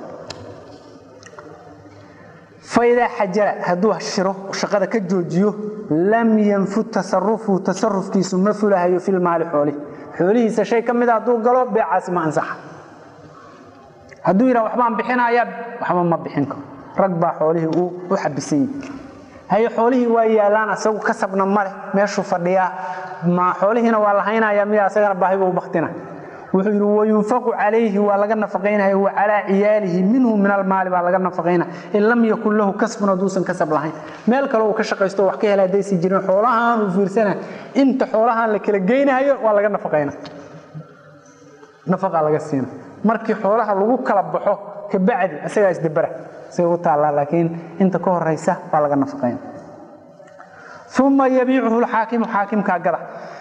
faidaa xajara hadduu shiro shaqada ka joojiyo lam yanfud tasarufu tasarufkiisu ma fulahayo filmaali xoolihi xoolihiisa shay ka mida hadduu galo beecaasi ma ansaxa hadduu yidhaha waxbaan bixinaya waxba ma bixin karo rag baa xoolihii u xabisay haye xoolihii waa yaalaan asagu kasabna maleh meeshuu fadhiyaa ma xoolihiina waa lahaynaya miya asagana baahiba u baktina wuxuu yidhi wayunfaqu calayhi waa laga nafaqaynaya wa calaa ciyaalihi minhu min almaali baa laga nafaqaynaya in lam yakun lahu kasbun hadduusan kasab lahayn meel kale uu ka shaqaysto wax ka hela haddaysi jirin xoolahaan uu fiirsana inta xoolahaan la kala geynayo waa laga nafaqayna nafaqaa laga siina markii xoolaha lagu kala baxo kabacdi isagaa isdabara say u taallaa laakiin inta ka horaysa waa laga nafaqayna uma yabiicuhu lxaakimu xaakimkaa gada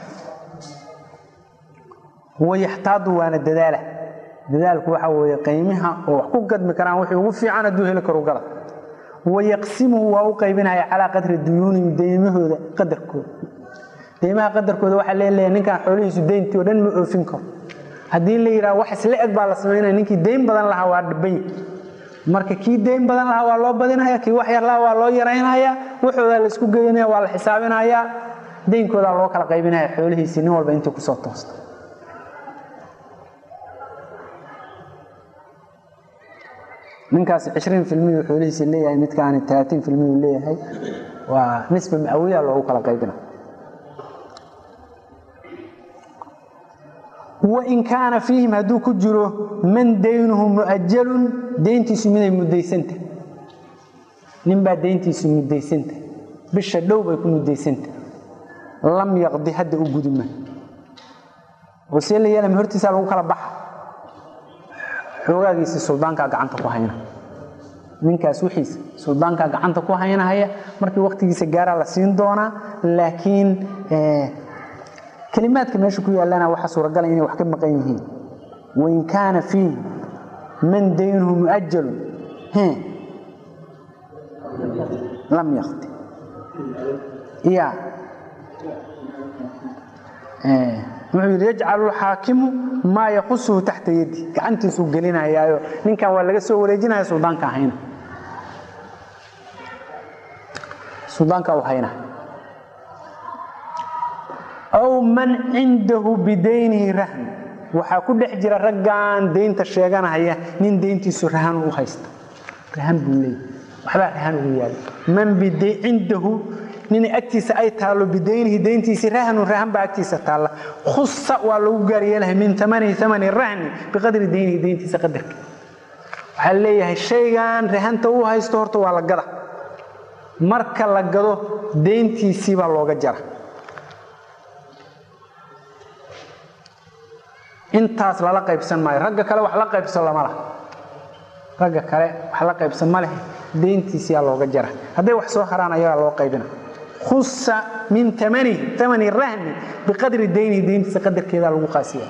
wayaxtaadu waana dadaala dadaalku waxa weeye qiimiha oo wax ku gadmi karaan wixii ugu fiican hadduu heli karo gada wayaqsimuhu waa u qaybinaya calaa qadri duyuunihim deymahooda qadarkooda deymaha qadarkooda waxaa leeleeya ninkan xoolihiisu deyntii oo dhan ma oofin karo haddii la yidhaha wax isla eg baa la samaynaya ninkii deyn badan lahaa waa dhiban marka kii deyn badan lahaa waa loo badinaya kii wax yar lahaa waa loo yaraynaya waxoodaa la isku geynaya waa la xisaabinaya deynkoodaa loo kala qaybinaya xoolihiisii nin walba intii kusoo toosta ninkaasi cishriin filmiyu xoolihiisi leeyahay midkaani talaatiin filmiyu leeyahay waa nisba macawiya loogu kala qaybina wain kaana fiihim hadduu ku jiro man daynuhu mu'ajalun deyntiisu miday mudaysanta ninbaa deyntiisu mudaysanta bisha dhow bay ku mudaysanta lam yaqdi hadda u guduma oo see la yeelama hortiisaa lagu kala baxa xoogaagiisi suldaankaa gacanta ku hayna ninkaas wixiisa suldaankaa gacanta ku haynahaya markii waktigiisa gaaraa la siin doonaa laakiin kelimaadka meesha ku yaallana waxaa suuragala inay wax ka maqan yihiin wain kaana fiihi man daynuhu muajalun lam yakti ya wuxuu yidhi yajcalu lxaakimu maa yaqusuhu taxta yadi gacantiisuu gelinayaayo ninkan waa laga soo wareejinaya suldaanka hayna suldaanka u hayna aw man cindahu bidaynihi rahn waxaa ku dhex jira raggan daynta sheeganahaya nin dayntiisu rahan u haysta rahan buu leeyahy waxbaa rahan ugu yaala man cindahu nin agtiisa ay taallo bidaynihi dayntiisii rahnun rahan baa agtiisa taalla khusa waa lagu gaaryeelahay min amanihi amani rahni biqadri daynihi dayntiisa qadarka waxaa leeyahay shaygan rahanta u haysto horta waa la gada marka la gado dayntiisii baa looga jara intaas lala qaybsan maayo ragga kale wax la qaybsan lama lah ragga kale wax la qaybsan ma leh dayntiisiyaa looga jara hadday wax soo haraan ayagaa loo qaybina khusa min amani amani rahni biqadri daynihi dayntiisa qadarkeedaa lagu qaasiya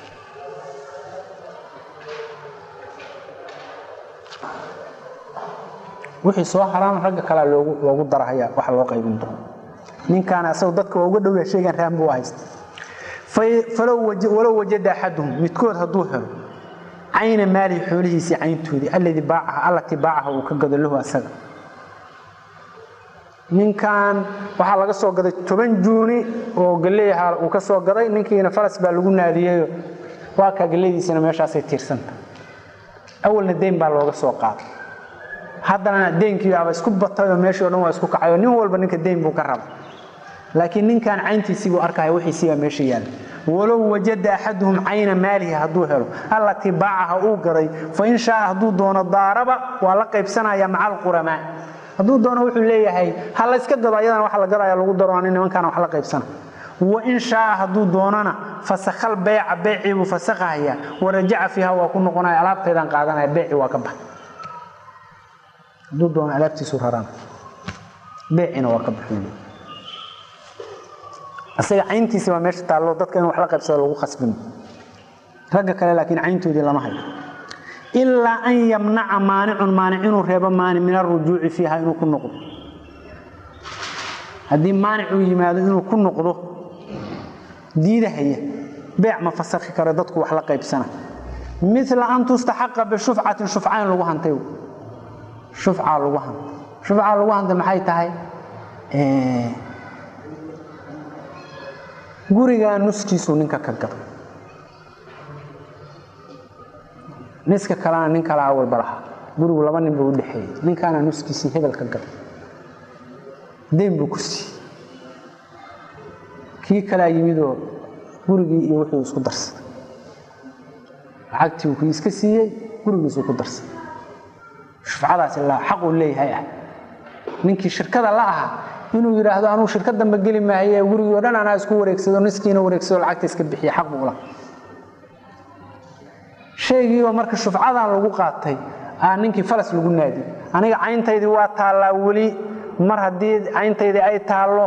wixii soo haraan ragga kalea loogu darahaya waxa loo qaybin doono ninkaana asagoo dadka waa uga dhowya sheegan rahan buu haysta walow wajada axaduhum midkood hadduu helo cayna maalihi xoolihiisii cayntoodii alladii baacaha allatii baacaha uu ka gado lahu asaga ninkan waxaa laga soo gaday toban juuni oo galeeyaha uu ka soo gaday ninkiina faras baa lagu naadiyeyo waa kaa galleydiisina meeshaasay tiirsanta awalna deyn baa looga soo qaaday haddana deynkii baaba isku batayoo meeshii o dhan waa isku kacayoo nin walba ninka deyn buu ka raba laakiin ninkan cayntiisii buu arkaya wixiisii baa meesha yaalla walow wajada axaduhum cayna maalihi hadduu helo allatii baacaha uu gaday fa in shaaa hadduu doono daaraba waa la qaybsanaya maca alquramaa hadduu doono wuxuu leeyahay ha layska gado ayadana waxa la gadaya lagu daro nin nimankaana wax la qaybsana wain shaaa hadduu doonana fasakhal beyca beycii buu fasakhahaya warajaca fiiha waa ku noqonaya alaabtaydaan qaadanaya beyci waa ka bax hadduu doono alaabtiisu rarana beycina waa ka baxu isaga cayntiisi waa meesha taallo dadka in wax la qaybsado lagu khasbin ragga kale laakiin cayntoodii lama hayo ilaa an yamnaca maanicun maanic inuu reebo maanic min arujuuci fiiha inuu ku noqdo haddii maanic uu yimaado inuu ku noqdo diidahaya beec ma fasakhi karo dadku wax la qaybsana mila an tustaxaqa bishufcatin shufca in lagu hantay shufcaa lagu hantay shufcaa lagu hantay maxay tahay gurigaa nuskiisuu ninka ka gado niska kalena nin kala awalba lahaa gurigu laba nin buu u dhexeeyey ninkaana nuskiisii hebel ka gado deyn buu ku siiyey kii kalaa yimidoo gurigii iyo wuxuu isku darsaday lacagtii uu kii iska siiyey gurigiisuu ku darsaday shufcadaasi la xaquu leeyahay ah ninkii shirkada la ahaa inuu yidhaahdo anuu shirka dambe geli maahaye gurigii o dhan anaa isku wareegsado niskiina wareegsado lacagta iska bixiya xaq buu la shaygiiba marka shufcadan lagu qaatay aa ninkii falas lagu naadi aniga cayntaydii waa taallaa weli mar haddii cayntaydii ay taallo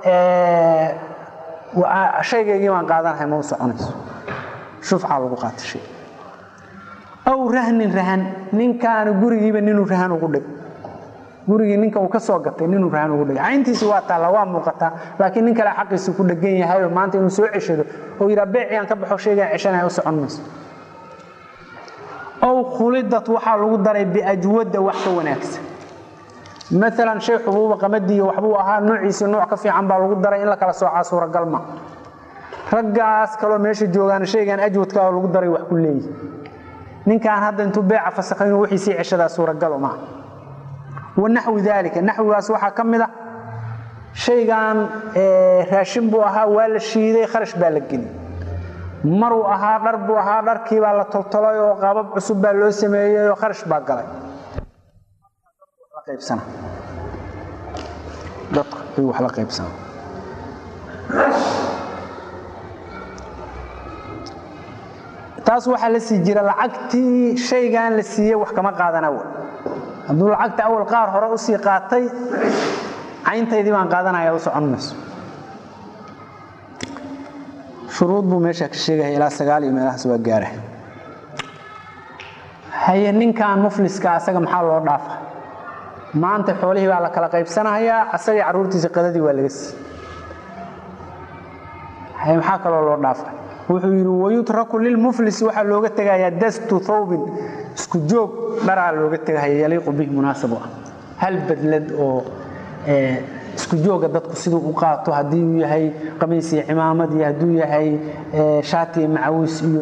shaygaygii baan qaadanahay ma u soconayso shufcaa lagu qaatay shay aw rahnin rahan ninkaana gurigiiba ninuu rahan ugu dhig gurigii ninka uu ka soo gatay ninuu rahan ugu dhigay cayntiisi waa taalla waa muuqataa laakiin nin kale xaqiisi ku dhegan yahayo maanta inuu soo ceshado oo yidhaa beecigaan ka baxo shaygaan ceshanaya u socon mayso ow khulidat waxaa lagu daray biajwadda wax ka wanaagsan maalan shay xubuuba qamadiiyo waxbuu ahaa noociisii nooc ka fiican baa lagu daray in la kala soocaa suuragal ma raggaas kaloo meesha joogaan shaygan ajwadka oo lagu daray wax ku leeyihi ninkaan hadda intuu beeca fasakhay inuu wixii sii ceshadaa suuragalo maaha wanaxwi daalika naxwigaas waxaa ka mid a shaygan raashin buu ahaa waa la shiiday kharash baa la geli maruu ahaa dhar buu ahaa dharkii baa la toltolay oo qaabab cusub baa loo sameeyey oo kharash baa galay dadka ayuu wax la qaybsana taas waxaa la sii jira lacagtii shaygan la siiyey wax kama qaadana w hadduu lacagta awal qaar hore usii qaatay cayntaydii baan qaadanaya u socon mayso shuruud buu meesha ka sheegaya ilaa sagaal iyo meelahaas waa gaara haye ninkan mufliska asaga maxaa loo dhaafa maanta xoolihii baa la kala qaybsanahayaa asagii carruurtiisa qadadii waa laga sii haye maxaa kaloo loo dhaafa wuxuu yidhi wayutraku lilmuflisi waxaa looga tegayaa dastu thawbin isku joog dharaa looga tegahaya yaliiqu bihi munaasabu ah hal badlad oo isku jooga dadku siduu u qaato haddii uu yahay qamiis iyo cimaamad iyo hadduu yahay shaati iyo macawiis iyo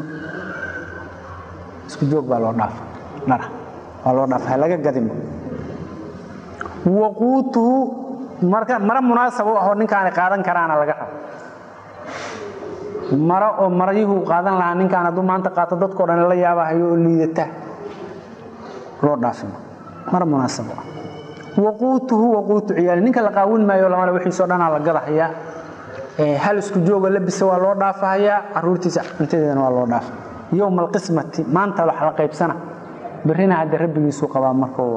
isku joog baa loo dhaafa dhara waa loo dhaafa laga gadinba waquutuhu marka mara munaasab u ahoo ninkaani qaadan karaana laga rabo maro oo maryuhu qaadan lahaa ninkaan hadduu maanta qaato dadkao dhan la yaabahayo oo liidata loo dhaafima mara munaasab u ah waquutuhu waquutu ciyaali ninka la qaawin maayo lamale wixiisoo dhanaa la gadahayaa hal isku joogo labisa waa loo dhaafahayaa caruurtiisa cuntadeedana waa loo dhaafa yowma alqismati maanta wax la qaybsana berrina hadde rabbigiisuu qabaa markuu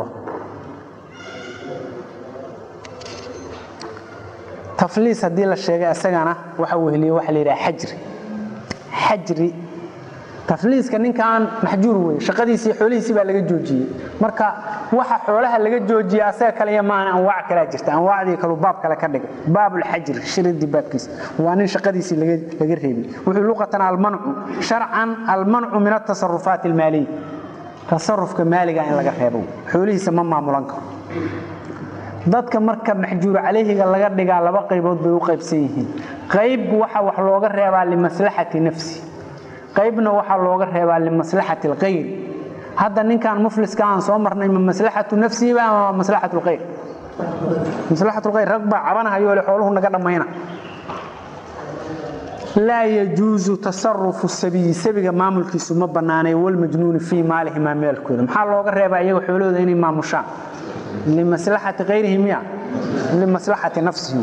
tafliis haddii la sheegay isagana waxa weheliye waxa la yidhaha xajri xajri tafliiska ninkan maxjuur weye shaqadiisii xoolihiisii baa laga joojiyey marka waxa xoolaha laga joojiya asaga kale iyo maana anwaac kalaa jirta anwaacdii kalu baab kale ka dhigay baabulxajri shiridii baabkiisa waa nin shaqadiisii laga reebay wuxuu luqatan almancu sharcan almancu min atasarufaat almaaliya tasarufka maaliga in laga reebo xoolihiisa ma maamulan karo dadka marka maxjuur calayhiga laga dhigaa laba qaybood bay u qaybsan yihiin qayb waxa wax looga reebaa limaslaxati nafsi qaybna waxaa looga reebaa limaslaxati alkhayr hadda ninkan mufliska aan soo marnay ma maslaxatu nafsihiba ama maslaxatu lkhayr maslaxatu lkhayr rag baa cabanahayo le xooluhu naga dhammayna laa yajuusu tasarufu sabiyi sabiga maamulkiisu ma bannaanay walmajnuuni fii maalihimaa meelkooda maxaa looga reebaa iyaga xoolahooda inay maamushaan limaslaxati kayrihim ya limaslaxati nafsihim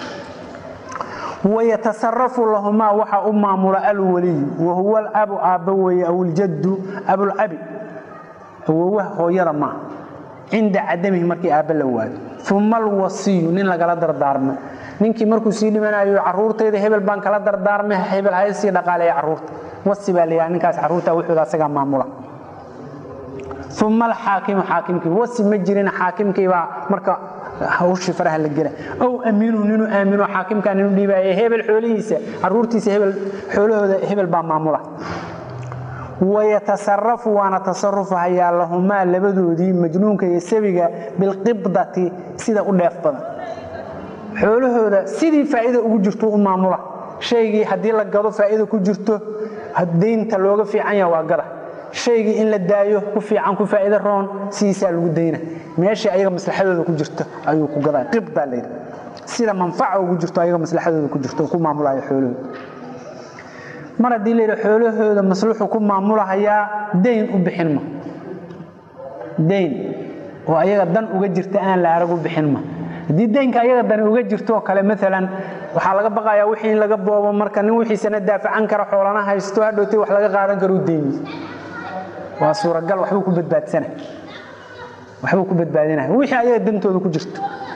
wayatasarafu lahumaa waxaa u maamula alwaliyu wahuwa alabu aabba weeye aw iljaddu abulabi awowaha hooyada maaha cinda cadamihi markii aabba la waayo uma alwasiyu nin lagala dardaarmay ninkii markuu sii dhimanayo caruurtayda hebel baan kala dardaarmay hebel hay sii dhaqaaleeya caruurta wasi baa layaha ninkaas caruurta wuxuuda asagaa maamula uma alxaakimu xaakimkii wasi ma jirin xaakimkiibaa marka hawshii faraha la gela ow amiinuhu ninuu aamino xaakimkaa ninu dhiibaaye hebel xoolihiisa caruurtiisa hebel xoolahooda hebel baa maamula wayatasarafu waana tasarufahayaa lahumaa labadoodii majnuunka iyo sabiga bilqibdati sida u dheef badan xoolahooda sidii faa'iida ugu jirto u maamula shaygii haddii la gado faa'iida ku jirto daynta looga fiican yaha waa gada shaygii in la daayo ku fiican ku faa'iida roon sidiisaa lagu dayna meeshii ayaga maslaxadooda ku jirto ayuu ku gadaa qibdaa layidhi sida manfaca ugu jirto ayaga maslaxadooda ku jirto ku maamulayo xoolahooda mar haddii layidhi xoolahooda masluxu ku maamulahayaa dayn u bixin ma dayn oo ayaga dan uga jirta aan la arag u bixin ma haddii daynka ayaga dani uga jirto oo kale maalan waxaa laga baqayaa wixii in laga boobo marka nin wixiisana daafacan kara xoolana haysto hadhowtay wax laga qaadan karo u deymi waa suuragal waxbuu ku badbaadsana waxbuu ku badbaadinaya wixii ayaga dantooda ku jirto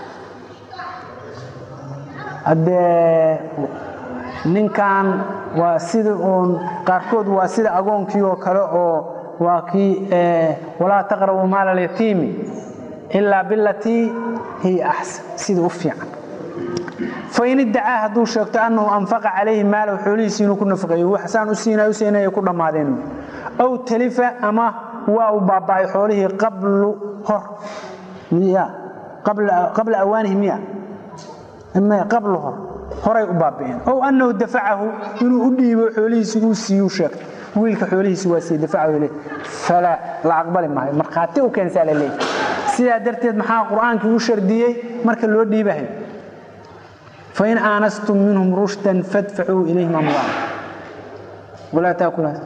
haddee ninkan waa sida uun qaarkood waa sida agoonkii oo kale oo waa kii walaa taqrabu maala alyatiimi ilaa bilatii hiya axsan sida u fiican fain iddacaa hadduu sheegto annahu anfaqa calayhi maalahu xoolihiisi inuu ku nafaqeeyo waxsaan u siinay u siinaya ku dhammaadeen aw talifa ama waa uu baaba'ay xoolihii qablu hor miya qabla awaanihi miya qablu hor horay u baabi'een ow annahu dafacahu inuu u dhiibo xoolihiisi uu siiyuu sheegto wiilka xoolihiisi waa siiye dafacahu ileh falaa la aqbali maayo markhaati u keensaa la leeyahy sidaa darteed maxaa qur'aankii u shardiyey marka loo dhiibahay fain aanastum minhum rushdan fadfacuu ilayhim amwaala walaa taakulaas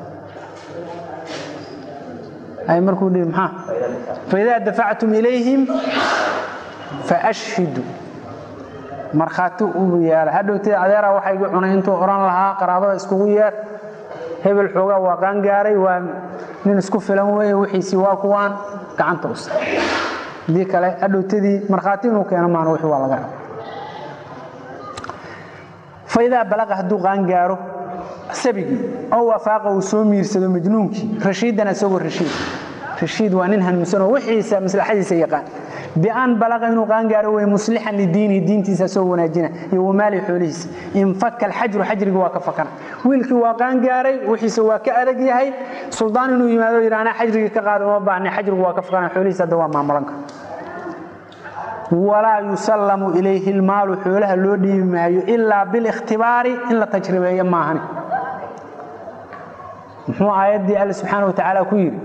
ay markuu dhihi maxaa faidaa dafactum ilayhim faashhiduu markhaati u yeela hadhowtee adeeraa waxaa igu cunay intuu odhan lahaa qaraabada iskugu yeer hebel xoogaa waa qaan gaaray waa nin isku filan weeye wixiisii waa kuwaan gacanta usa hadii kale adhowtadii markhaati inuu keeno maana wixii waa laga raba faidaa balaqa hadduu qaangaaro sabigii ow afaaqa uu soo miirsado majnuunkii rashiidan isagoo rashiid rashiid waa nin hanuunsanoo wixiisa maslaxadiisa yaqaan bian balaqa inuu qaangaaro wey muslixan lidiinihi diintiisa asagoo wanaajina iyo wamaali xoolihiisa infaka alxajru xajrigi waa ka fakana wiilkii waa qaangaaray wixiisa waa ka adag yahay suldaan inuu yimaado yidhi anaa xajrigii ka qaada uma baahna xajrigu waa ka fakana xoolihiisa hadda waa maamulan kara walaa yusallamu ilayhi lmaalu xoolaha loo dhiibi maayo ilaa bilikhtibaari in la tajribeeyo maahani muxuu aayaddii alle subxaana wa tacaala ku yidhi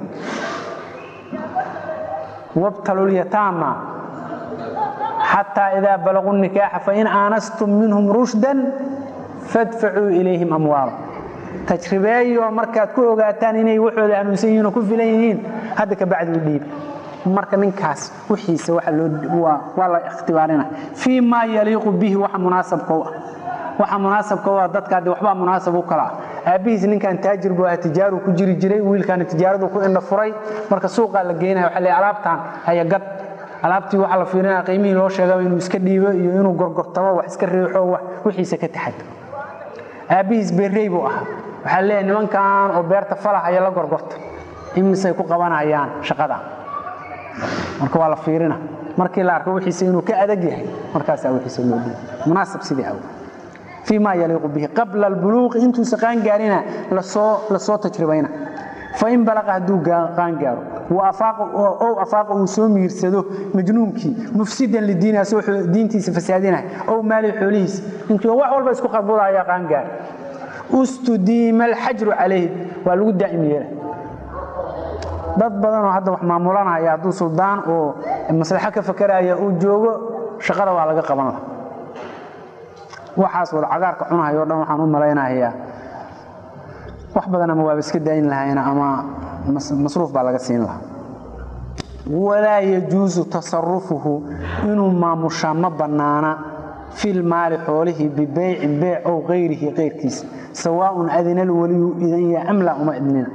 wabtalu lyataama xataa idaa balaguu nikaaxa fain aanastum minhum rushdan fadfacuu ilayhim amwaala tajribeeyo markaad ku ogaataan inay waxooda hanuunsan yihiin oo ku filan yihiin hadda ka bacdi u dhiibi marka ninkaas wixiisa waa la ikhtibaarina fii maa yaliiqu bihi waxa munaasabka u ah waxa munaasabka u ah dadka hadde waxbaa munaasab u kala ah aabbihiis ninkan taajir buu ahaa tijaaru ku jiri jiray wiilkaana tijaaradu ku indha furay marka suuqaa la geynaya waxa leeyahay alaabtaan haya gad alaabtii waxaa la fiirinaya qiimihii loo sheegaba inuu iska dhiibo iyo inuu gorgortamo wax iska riixo wax wixiisa ka taxado aabbihiis beerrey buu ahaa waxaa leeyahay nimankan oo beerta falahaya la gorgorta imisay ku qabanayaan shaqadan marka waa la fiirina markii la arko wixiisa inuu ka adag yahay markaasaa wixiisa loo dhiibo munaasab sidii aw fii ma yaliiqu bihi qabla albuluuqi intuusa qaangaarina lasoo tajribayna fain balaqa hadduu qaangaaro ow afaaqa uu soo miirsado majnuunkii mufsidan lidiini asagoo diintiisa fasaadinaya ow maali xoolihiisa ninkii wax walba isku qarbudaya qaangaar ustudiima alxajru calayhi waa lagu daa'im yeela dad badanoo hadda wax maamulanaya hadduu suldaan oo maslaxo ka fakaraya uu joogo shaqada waa laga qaban laha waxaas wada cagaarka cunahay o dhan waxaan u malaynayaa wax badan ama waaba iska daayin lahayna ama masruuf baa laga siin lahaa walaa yajuusu tasarufuhu inuu maamushaa ma bannaana filmaali xoolihii bibeycin beyc ow kayrihi kayrkiisa sawaaun adina alwaliyu idanya amla uma idnina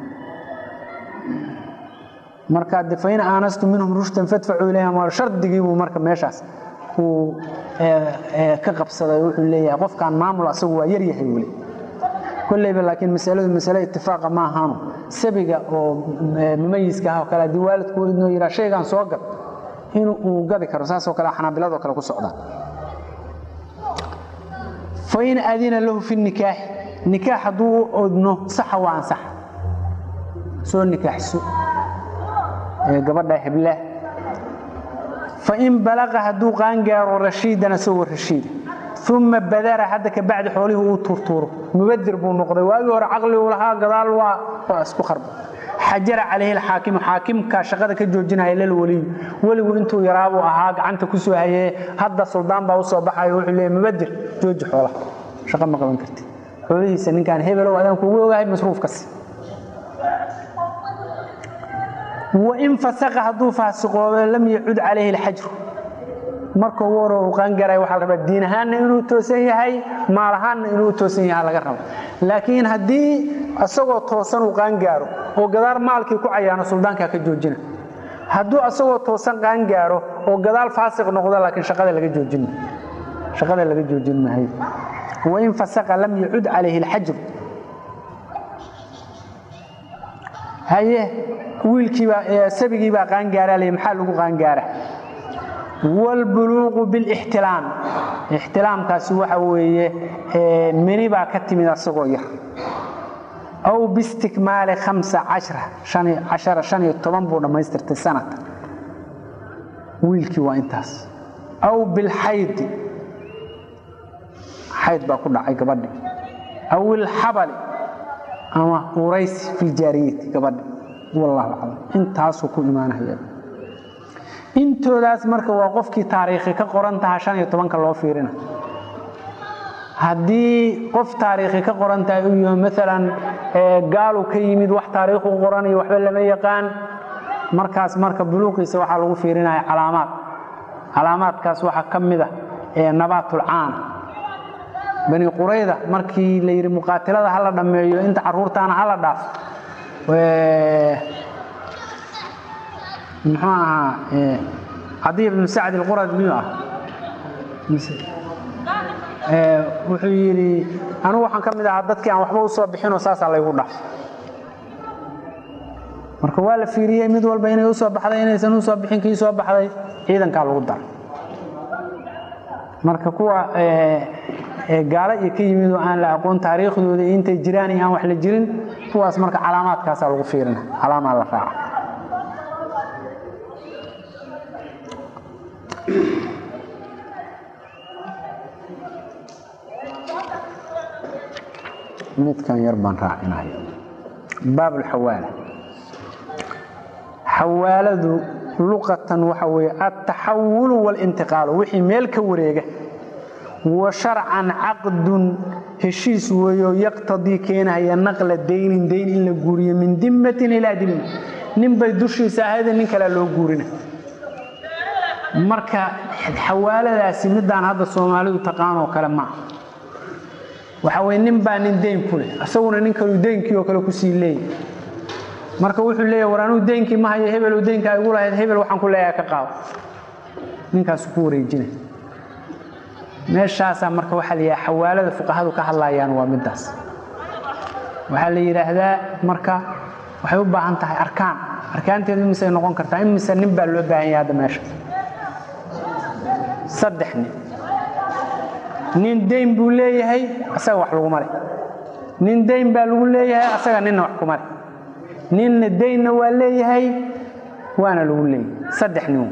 marka de fain aanastu minhum rushdan fadfacuu ilayhim waa shardigiibuu marka meeshaas uu ka qabsaday wuxuu leeyahay qofkan maamul asagu waa yar yahay weli kolleyba laakiin masaladu masale itifaaqa ma ahaano sabiga oo mumayiska ah oo kale haddii waalidku inuu yidhaa shaygan soo gad in uu gadi karo saasoo kale xanaabiladoo kale ku socdaan fain adina lahu fi nikaaxi nikaax hadduu u odno saxa waa ansaxa soo nikaaxso gabadha hebla fain balaqa hadduu qaangaaro rashiidan asagoo rashiida uma badara hadda ka bacdi xoolihii uu turtuuro mubadir buu noqday waagii hore caqli uu lahaa gadaal waa waa isku qarba xajara calayhi alxaakimu xaakimka shaqada ka joojinaya lal weliyu weligu intuu yaraabuu ahaa gacanta ku soo hayee hadda suldaan baa u soo baxayo wuxuu leeyahy mubadir jooji xoolaha shaqo ma qaban karti xoolihiisa ninkaan hebelow adaan kugu ogahay masruufkasi wain fasaqa hadduu faasiqoodo lam yacud calayhi alxajru marka ugu hore uu qaangaray waxaa la rabaa diin ahaanna inuu toosan yahay maal ahaanna inuu toosan yahay laga rabo laakiin haddii asagoo toosan uu qaangaaro oo gadaal maalkii ku cayaano suldaankaa ka joojina hadduu asagoo toosan qaangaaro oo gadaal faasiq noqdo laakiin shaqada laga joojin shaqada laga joojin maayo wain fasaqa lam yacud calayhi alxajru haye wiilkiibaa sabigiibaa qaangaaraa ley maxaa lagu qaangaara wاlbuluuqu biاlاxtilaam ixtilaamkaasi waxa weeye meni baa ka timid asagoo yar aw biistikmaali amsa cashara han iyo toban buu dhammaystirtay sanata wiilkii waa intaas aw bilxaydi xayd baa ku dhacay gabadhi aw ilxabali ama uraysi fi ljaariyati gabadhi wallahu aclam intaasuu ku imaanaya intoodaas marka waa qofkii taariikhi ka qoran taha han iyo tobanka loo fiirina haddii qof taariikhi ka qoran tahay uu yaho maalan gaalu ka yimid wax taariikhu qoranayo waxba lama yaqaan markaas marka buluuqiisa waxaa lagu fiirinaya calaamaad calaamaadkaas waxaa ka mid ah nabaatulcaana bani qurayda markii la yidhi muqaatilada hala dhammeeyo inta caruurtaana hala dhaaf muxuu ahaa cadiy ibnu sacd alqurad miyuu ah wuxuu yidhi anugu waxaan ka mid ahaa dadkii aan waxba u soo bixinoo saasaa laygu dhaaf marka waa la fiiriyey mid walba inay u soo baxday inaysan u soo bixin kii soo baxday ciidankaa lagu daray marka kuwa gaalo iyo ka yimid oo aan la aqoon taariikhdooda iyo intay jiraan iyo aan wax la jirin kuwaas marka calaamaadkaasaa lagu fiirina calaamaa la raaca midkan yar baan raacinaya baab alxawaala xawaaladu luqatan waxa weeye altaxawulu walintiqaalu wixii meel ka wareega wa sharcan caqdun heshiis weeyo yaqtadii keenahaya naqla daynin dayn in la guuriyo min dimmatin ilaa dimma nin bay dushiisa ahayde nin kalea loo guurina marka xawaaladaasi midaan hadda soomaalidu taqaanoo kale maaha waxa weye nin baa nin dayn ku leh isaguna nin kalu daynkii oo kale kusii leeyahy marka wuxuu leeyahy war anuu daynkii ma hayo hebelu daynkaa igu lahayd hebel waxaan ku leeyahay ka qaado ninkaasu ku wareejina meeshaasaa marka waxaa la yidhaha xawaalada fuqahadu ka hadlayaan waa middaas waxaa la yidhaahdaa marka waxay u baahan tahay arkaan arkaanteedu imisay noqon kartaa imise nin baa loo baahan yahay hadda meesha saddex nin nin dayn buu leeyahay asaga wax laguma leh nin dayn baa lagu leeyahay asaga ninna wax kuma leh ninna daynna waa leeyahay waana lagu leeyahay saddex nin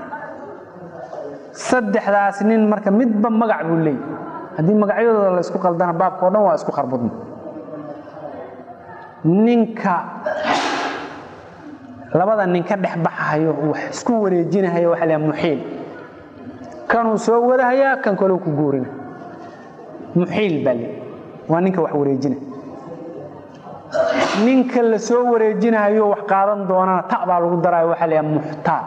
saddexdaas nin marka midba magac buu leeyahy haddii magacyadooda la isku qaldana baabka o dhan waa isku kharbudna ninka labada nin ka dhex baxahayo wax isku wareejinahayo waxa la muxiil kanuu soo wadahayaa kan kaloo ku guurina muxiil baa le waa ninka wax wareejina ninka la soo wareejinahayo wax qaadan doonana ta baa lagu daraayo waxaa la muxtaal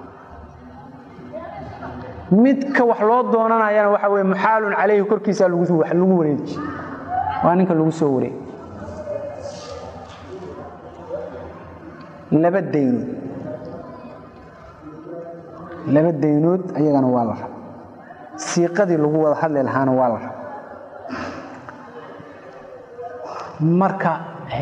midka wax loo doonanayana waxa weye muxaalun calayhi korkiisa lagu wareeji waa ninka lagu soo wareegi laba daynood laba daynood ayagana waa la raba siiqadii lagu wada hadli lahaana waa la raba marka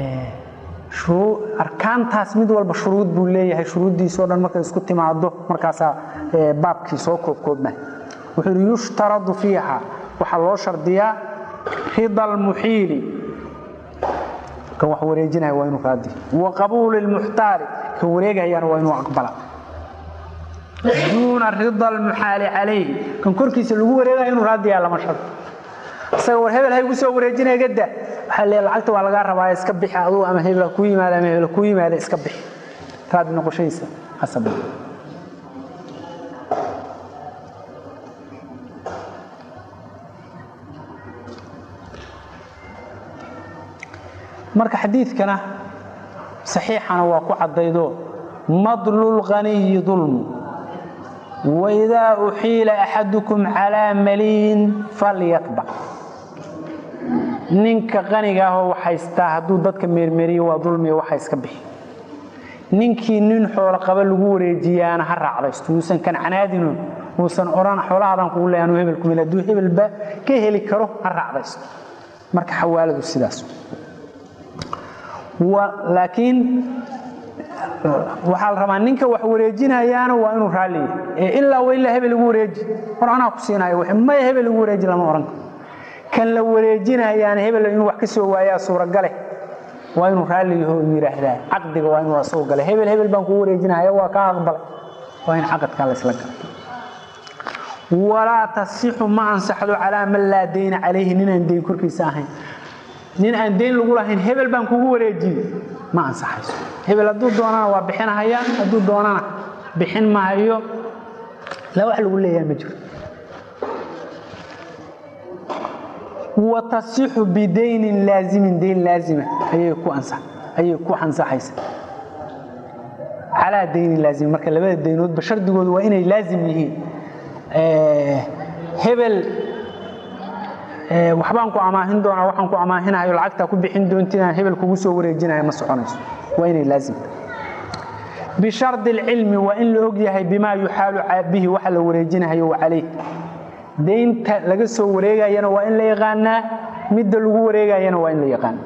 arkaantaas mid walba shuruud buu leeyahay shuruuddiisao dhan markay isku timaado markaasaa baabkii soo koobkoobma wuxuu yidhi yushtaradu fiiha waxaa loo shardiyaa rida almuxiili kan wax wareejinaya waa inuu raadi wa qabuuli lmuxtaali kan wareegayana waa inuu aqbala duuna rida almuxaali calayhi kan korkiisa lagu wareegaya inuu raadiyaa lama shardo isaga war hebel ha igu soo wareejinaya gadda waxaa le lacagta waa lagaa rabaa iska bixi adugu ama hebel ha kuu yimaada ama hebel ha kuu yimaada iska bixi raadi noqoshadiisa hasaba marka xadiidkana saxiixana waa ku caddaydo madlulghaniyi dulmu waidaa uxiila axadukum calaa maliyin falyatbac ninka qaniga ahoo wax haystaa hadduu dadka meermeeriyo waa dulmiya waxa iska bixi ninkii nin xoolo qaba lagu wareejiyaana ha raacdaysto uusan kancanaadino uusan odhan xoolahaadan kugu leeya anuu hebel kumil hadduu hebelba ka heli karo ha raacdaysto marka xawaaladu sidaas laakiin waxaa la rabaa ninka wax wareejinayaana waa inuu raalliya ee ilaa wa ilaa hebel igu wareeji hor anaa ku siinayo w maya hebel igu wareeji lama odhan karo kan la wareejinayaana hebel inuu wax ka soo waayaa suuragale waa inuu raalliyaho yidhaahdaa caqdiga waa inuu asagoo gale hebel hebel baan kuu wareejinaya waa kaa aqbalay waa in caqadkaa la isla gala walaa tasixu ma ansaxdo calaa man laa dayna calayhi ninaan dayn korkiisa ahayn nin aan dayn lagu lahayn hebel baan kugu wareejiye ma ansaxayso hebel hadduu doonana waa bixinahayaan hadduu doonana bixin mahayo la wax lagu leeyaha ma jiro wa tasixu bidaynin laazimin dayn laazima ayay ku ayay ku ansaxaysa calaa daynin laazim marka labada daynoodba shardigoodu waa inay laazim yihiin hebel waxbaan ku amaahin doonaa waxaan ku amaahinayo lacagtaa ku bixin doontinaan hebel kugu soo wareejinaya ma soconayso waa inay laazimta bishardi alcilmi waa in la og yahay bimaa yuxaalu bihi waxa la wareejinahayo calayh daynta laga soo wareegayana waa in la yaqaanaa midda lagu wareegayana waa in la yaqaana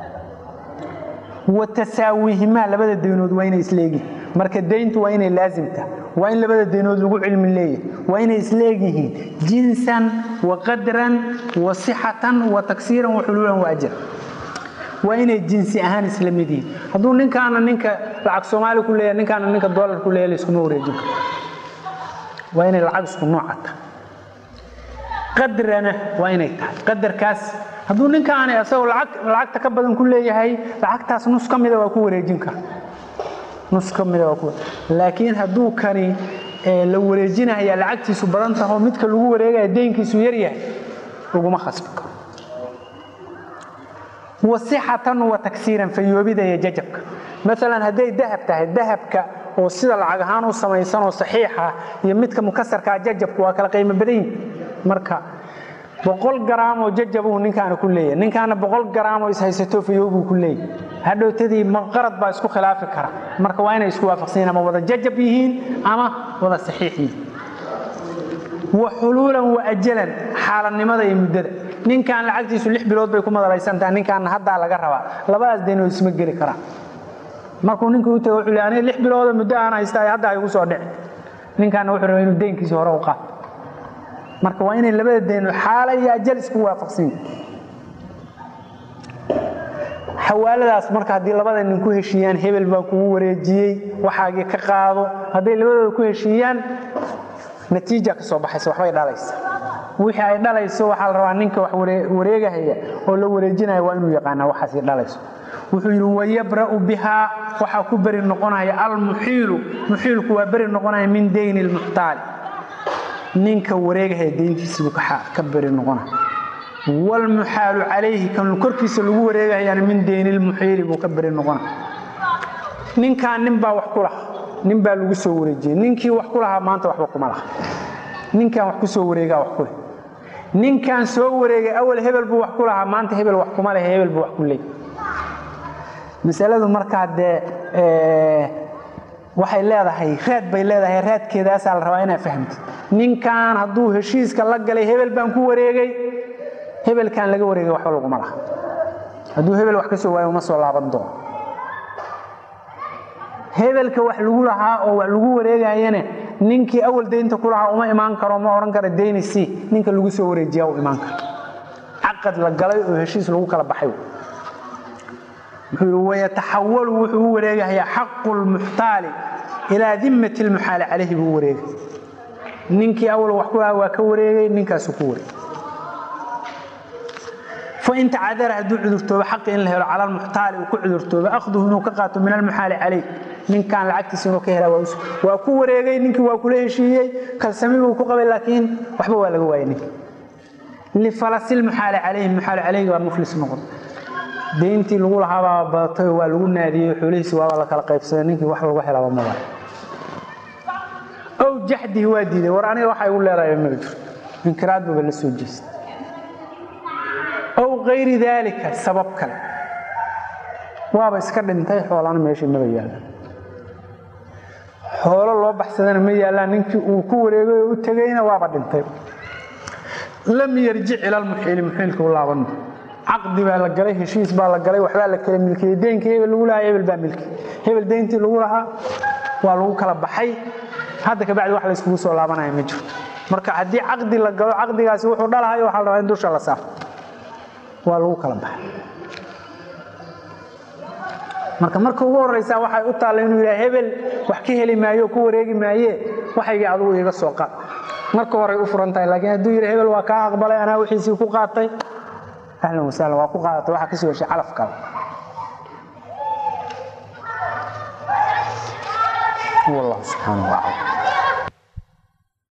wa tasaawihimaa labada daynood waa inay isleegihin marka dayntu waa inay laasimta waa in labada daynood lagu cilmi leeyahay waa inay isleegyihiin jinsan wa qadran wa sixatan wa taksiiran wa xuluulan wa ajra waa inay jinsi ahaan isla mid yihiin hadduu ninkaana ninka lacag soomaali ku leeyahay ninkaana ninka dollar ku leeyahay layskuma wareejin karo waa inay lacag isku nooca tahay qadrana waa inay tahay qadarkaas hadduu ninkaani asagoo lacagta ka badan ku leeyahay lacagtaas nus ka mida waa ku wareejin kara nus ka mida waa ku laakiin hadduu kani la wareejinaya lacagtiisu badan taho midka lagu wareegaya deynkiisu yaryahay laguma khasbi karo wasixatan wa tagsiiran fayoobida iyo jajabka maalan hadday dahab tahay dahabka oo sida lacag ahaan u samaysanoo saxiixa iyo midka mukasarkaa jajabku waa kala qiimo badan yihin marka boqol garaamoo jajabuu ninkaana ku leeyahay ninkaana boqol garaamoo ishaysato fayoobuu ku leeyahay hadhowtadii maqarad baa isku khilaafi kara marka waa inay isku waafaqsan yihin ama wada jajab yihiin ama wada saxiix yihiin wa xuluulan wa ajalan xaaladnimada iyo muddada ninkan lacagtiisu lix bilood bay ku madaraysantaha ninkaana haddaa laga rabaa labadaas daynood isma geli karaan markuu ninkii u tago wuxuu le aniga lix bilooda muddo aan haystaa hadda igu soo dhici ninkaana wuxuu rabaa inuu deynkiisi hore u qaato marka waa inay labada daynood xaala iyo ajal isku waafaqsan yihin xawaaladaas marka haddii labada nin ku heshiiyaan hebel baa kugu wareejiyey waxaagii ka qaado hadday labadooda ku heshiiyaan natiija ka soo baxaysa waxbay dhalaysa wixii ay dhalayso waxaa la rabaa ninka wax wareegahaya oo la wareejinaya waa inuu yaqaanaa waxaasi dhalayso wuxuu yidhi wayabra'u bihaa waxaa ku beri noqonaya almuxiilu muxiilku waa beri noqonaya min dayni lmuxtaali ninka wareegahaya deyntiisiibuu ka beri noqonaya wlmuxaalu calayhi kan korkiisa lagu wareegahayana min dayni lmuxiili buu ka beri noqonaya ninkaan nin baa wax ku laha nin baa lagu soo wareejiyey ninkii wax ku lahaa maanta waxba kuma laha ninkaan wax ku soo wareegaa wax ku leh ninkaan soo wareegay awal hebel buu wax ku lahaa maanta hebel wax kuma leh hebel buu wax ku leey masaladu markaa dee waxay leedahay raad bay leedahay raadkeedaasaa la rabaa inaad fahamtid ninkan hadduu heshiiska la galay hebel baan ku wareegay hebelkaan laga wareegay waxba laguma laha hadduu hebel wax ka soo waayo uma soo laaban doono hebelka wax lagu lahaa oo wax lagu wareegayana ninkii awal daynta ku lahaa uma imaan karo ma odhan karo dayni si ninka lagu soo wareejiyaa u imaan karo caqad la galay oo heshiis lagu kala baxay wuxuu yidhi wayataxawalu wuxuu u wareegayaa xaqu lmuxtaali ilaa dimmati lmuxaali calayhi buu u wareegay ninkii awal wax ku lahaa waa ka wareegay ninkaasuu ku wareegay fain tacadara hadduu cudurtoobo xaqi in la helo cala lmuxtaali uu ku cudurtoobo akhduhu inuu ka qaato min almuxaali calayh ninkaan lacagtiisa inuu ka helaa waa ku wareegay ninkii waa kula heshiiyey kalsami buu ku qabay laakiin waxba waa laga waayay ninki lifalasi lmuxaali calayhi muxaali calayhi waa muflis noqon deyntii lagu lahaabaa badatay waa lagu naadiyey xoolihiisi waaba la kala qaybsaday ninkii wax lagu helaaba maba ow jaxdihi waa diiday war aniga waxa igu leedahay maba jirto inkiraad baba la soo jeestay ow kayri daalika sabab kale waaba iska dhintay xoolana meeshii maba yaallaan xoolo loo baxsadana ma yaallaan ninkii uu ku wareegay oo u tegayna waaba dhintay lam yarjic ila lmuxiili muxiilka u laaban caqdi baa la galay heshiis baa la galay waxbaa la kala milkiyey deynkii hebel lagu lahaa hebel baa milki hebel deyntii lagu lahaa waa lagu kala baxay hadda kabacdi wax layskugu soo laabanaya ma jirto marka haddii caqdi la galo caqdigaasi wuxuu dhalahayo waxaa la rabaa in dusha la saaro waa lagu kala baxay marka marka ugu horraysaa waxay u taalla inuu yidhaha hebel wax ka heli maayo ku wareegi maaye waxaygii adugu iga soo qaad marka horay u furan tahay laakiin hadduu yidhi hebel waa kaa aqbalay anaa wixiisii ku qaatay ahlan wasahlan waa ku qaadatay waxaa kasoo heshay calaf kale wallahu subxaanahu wacala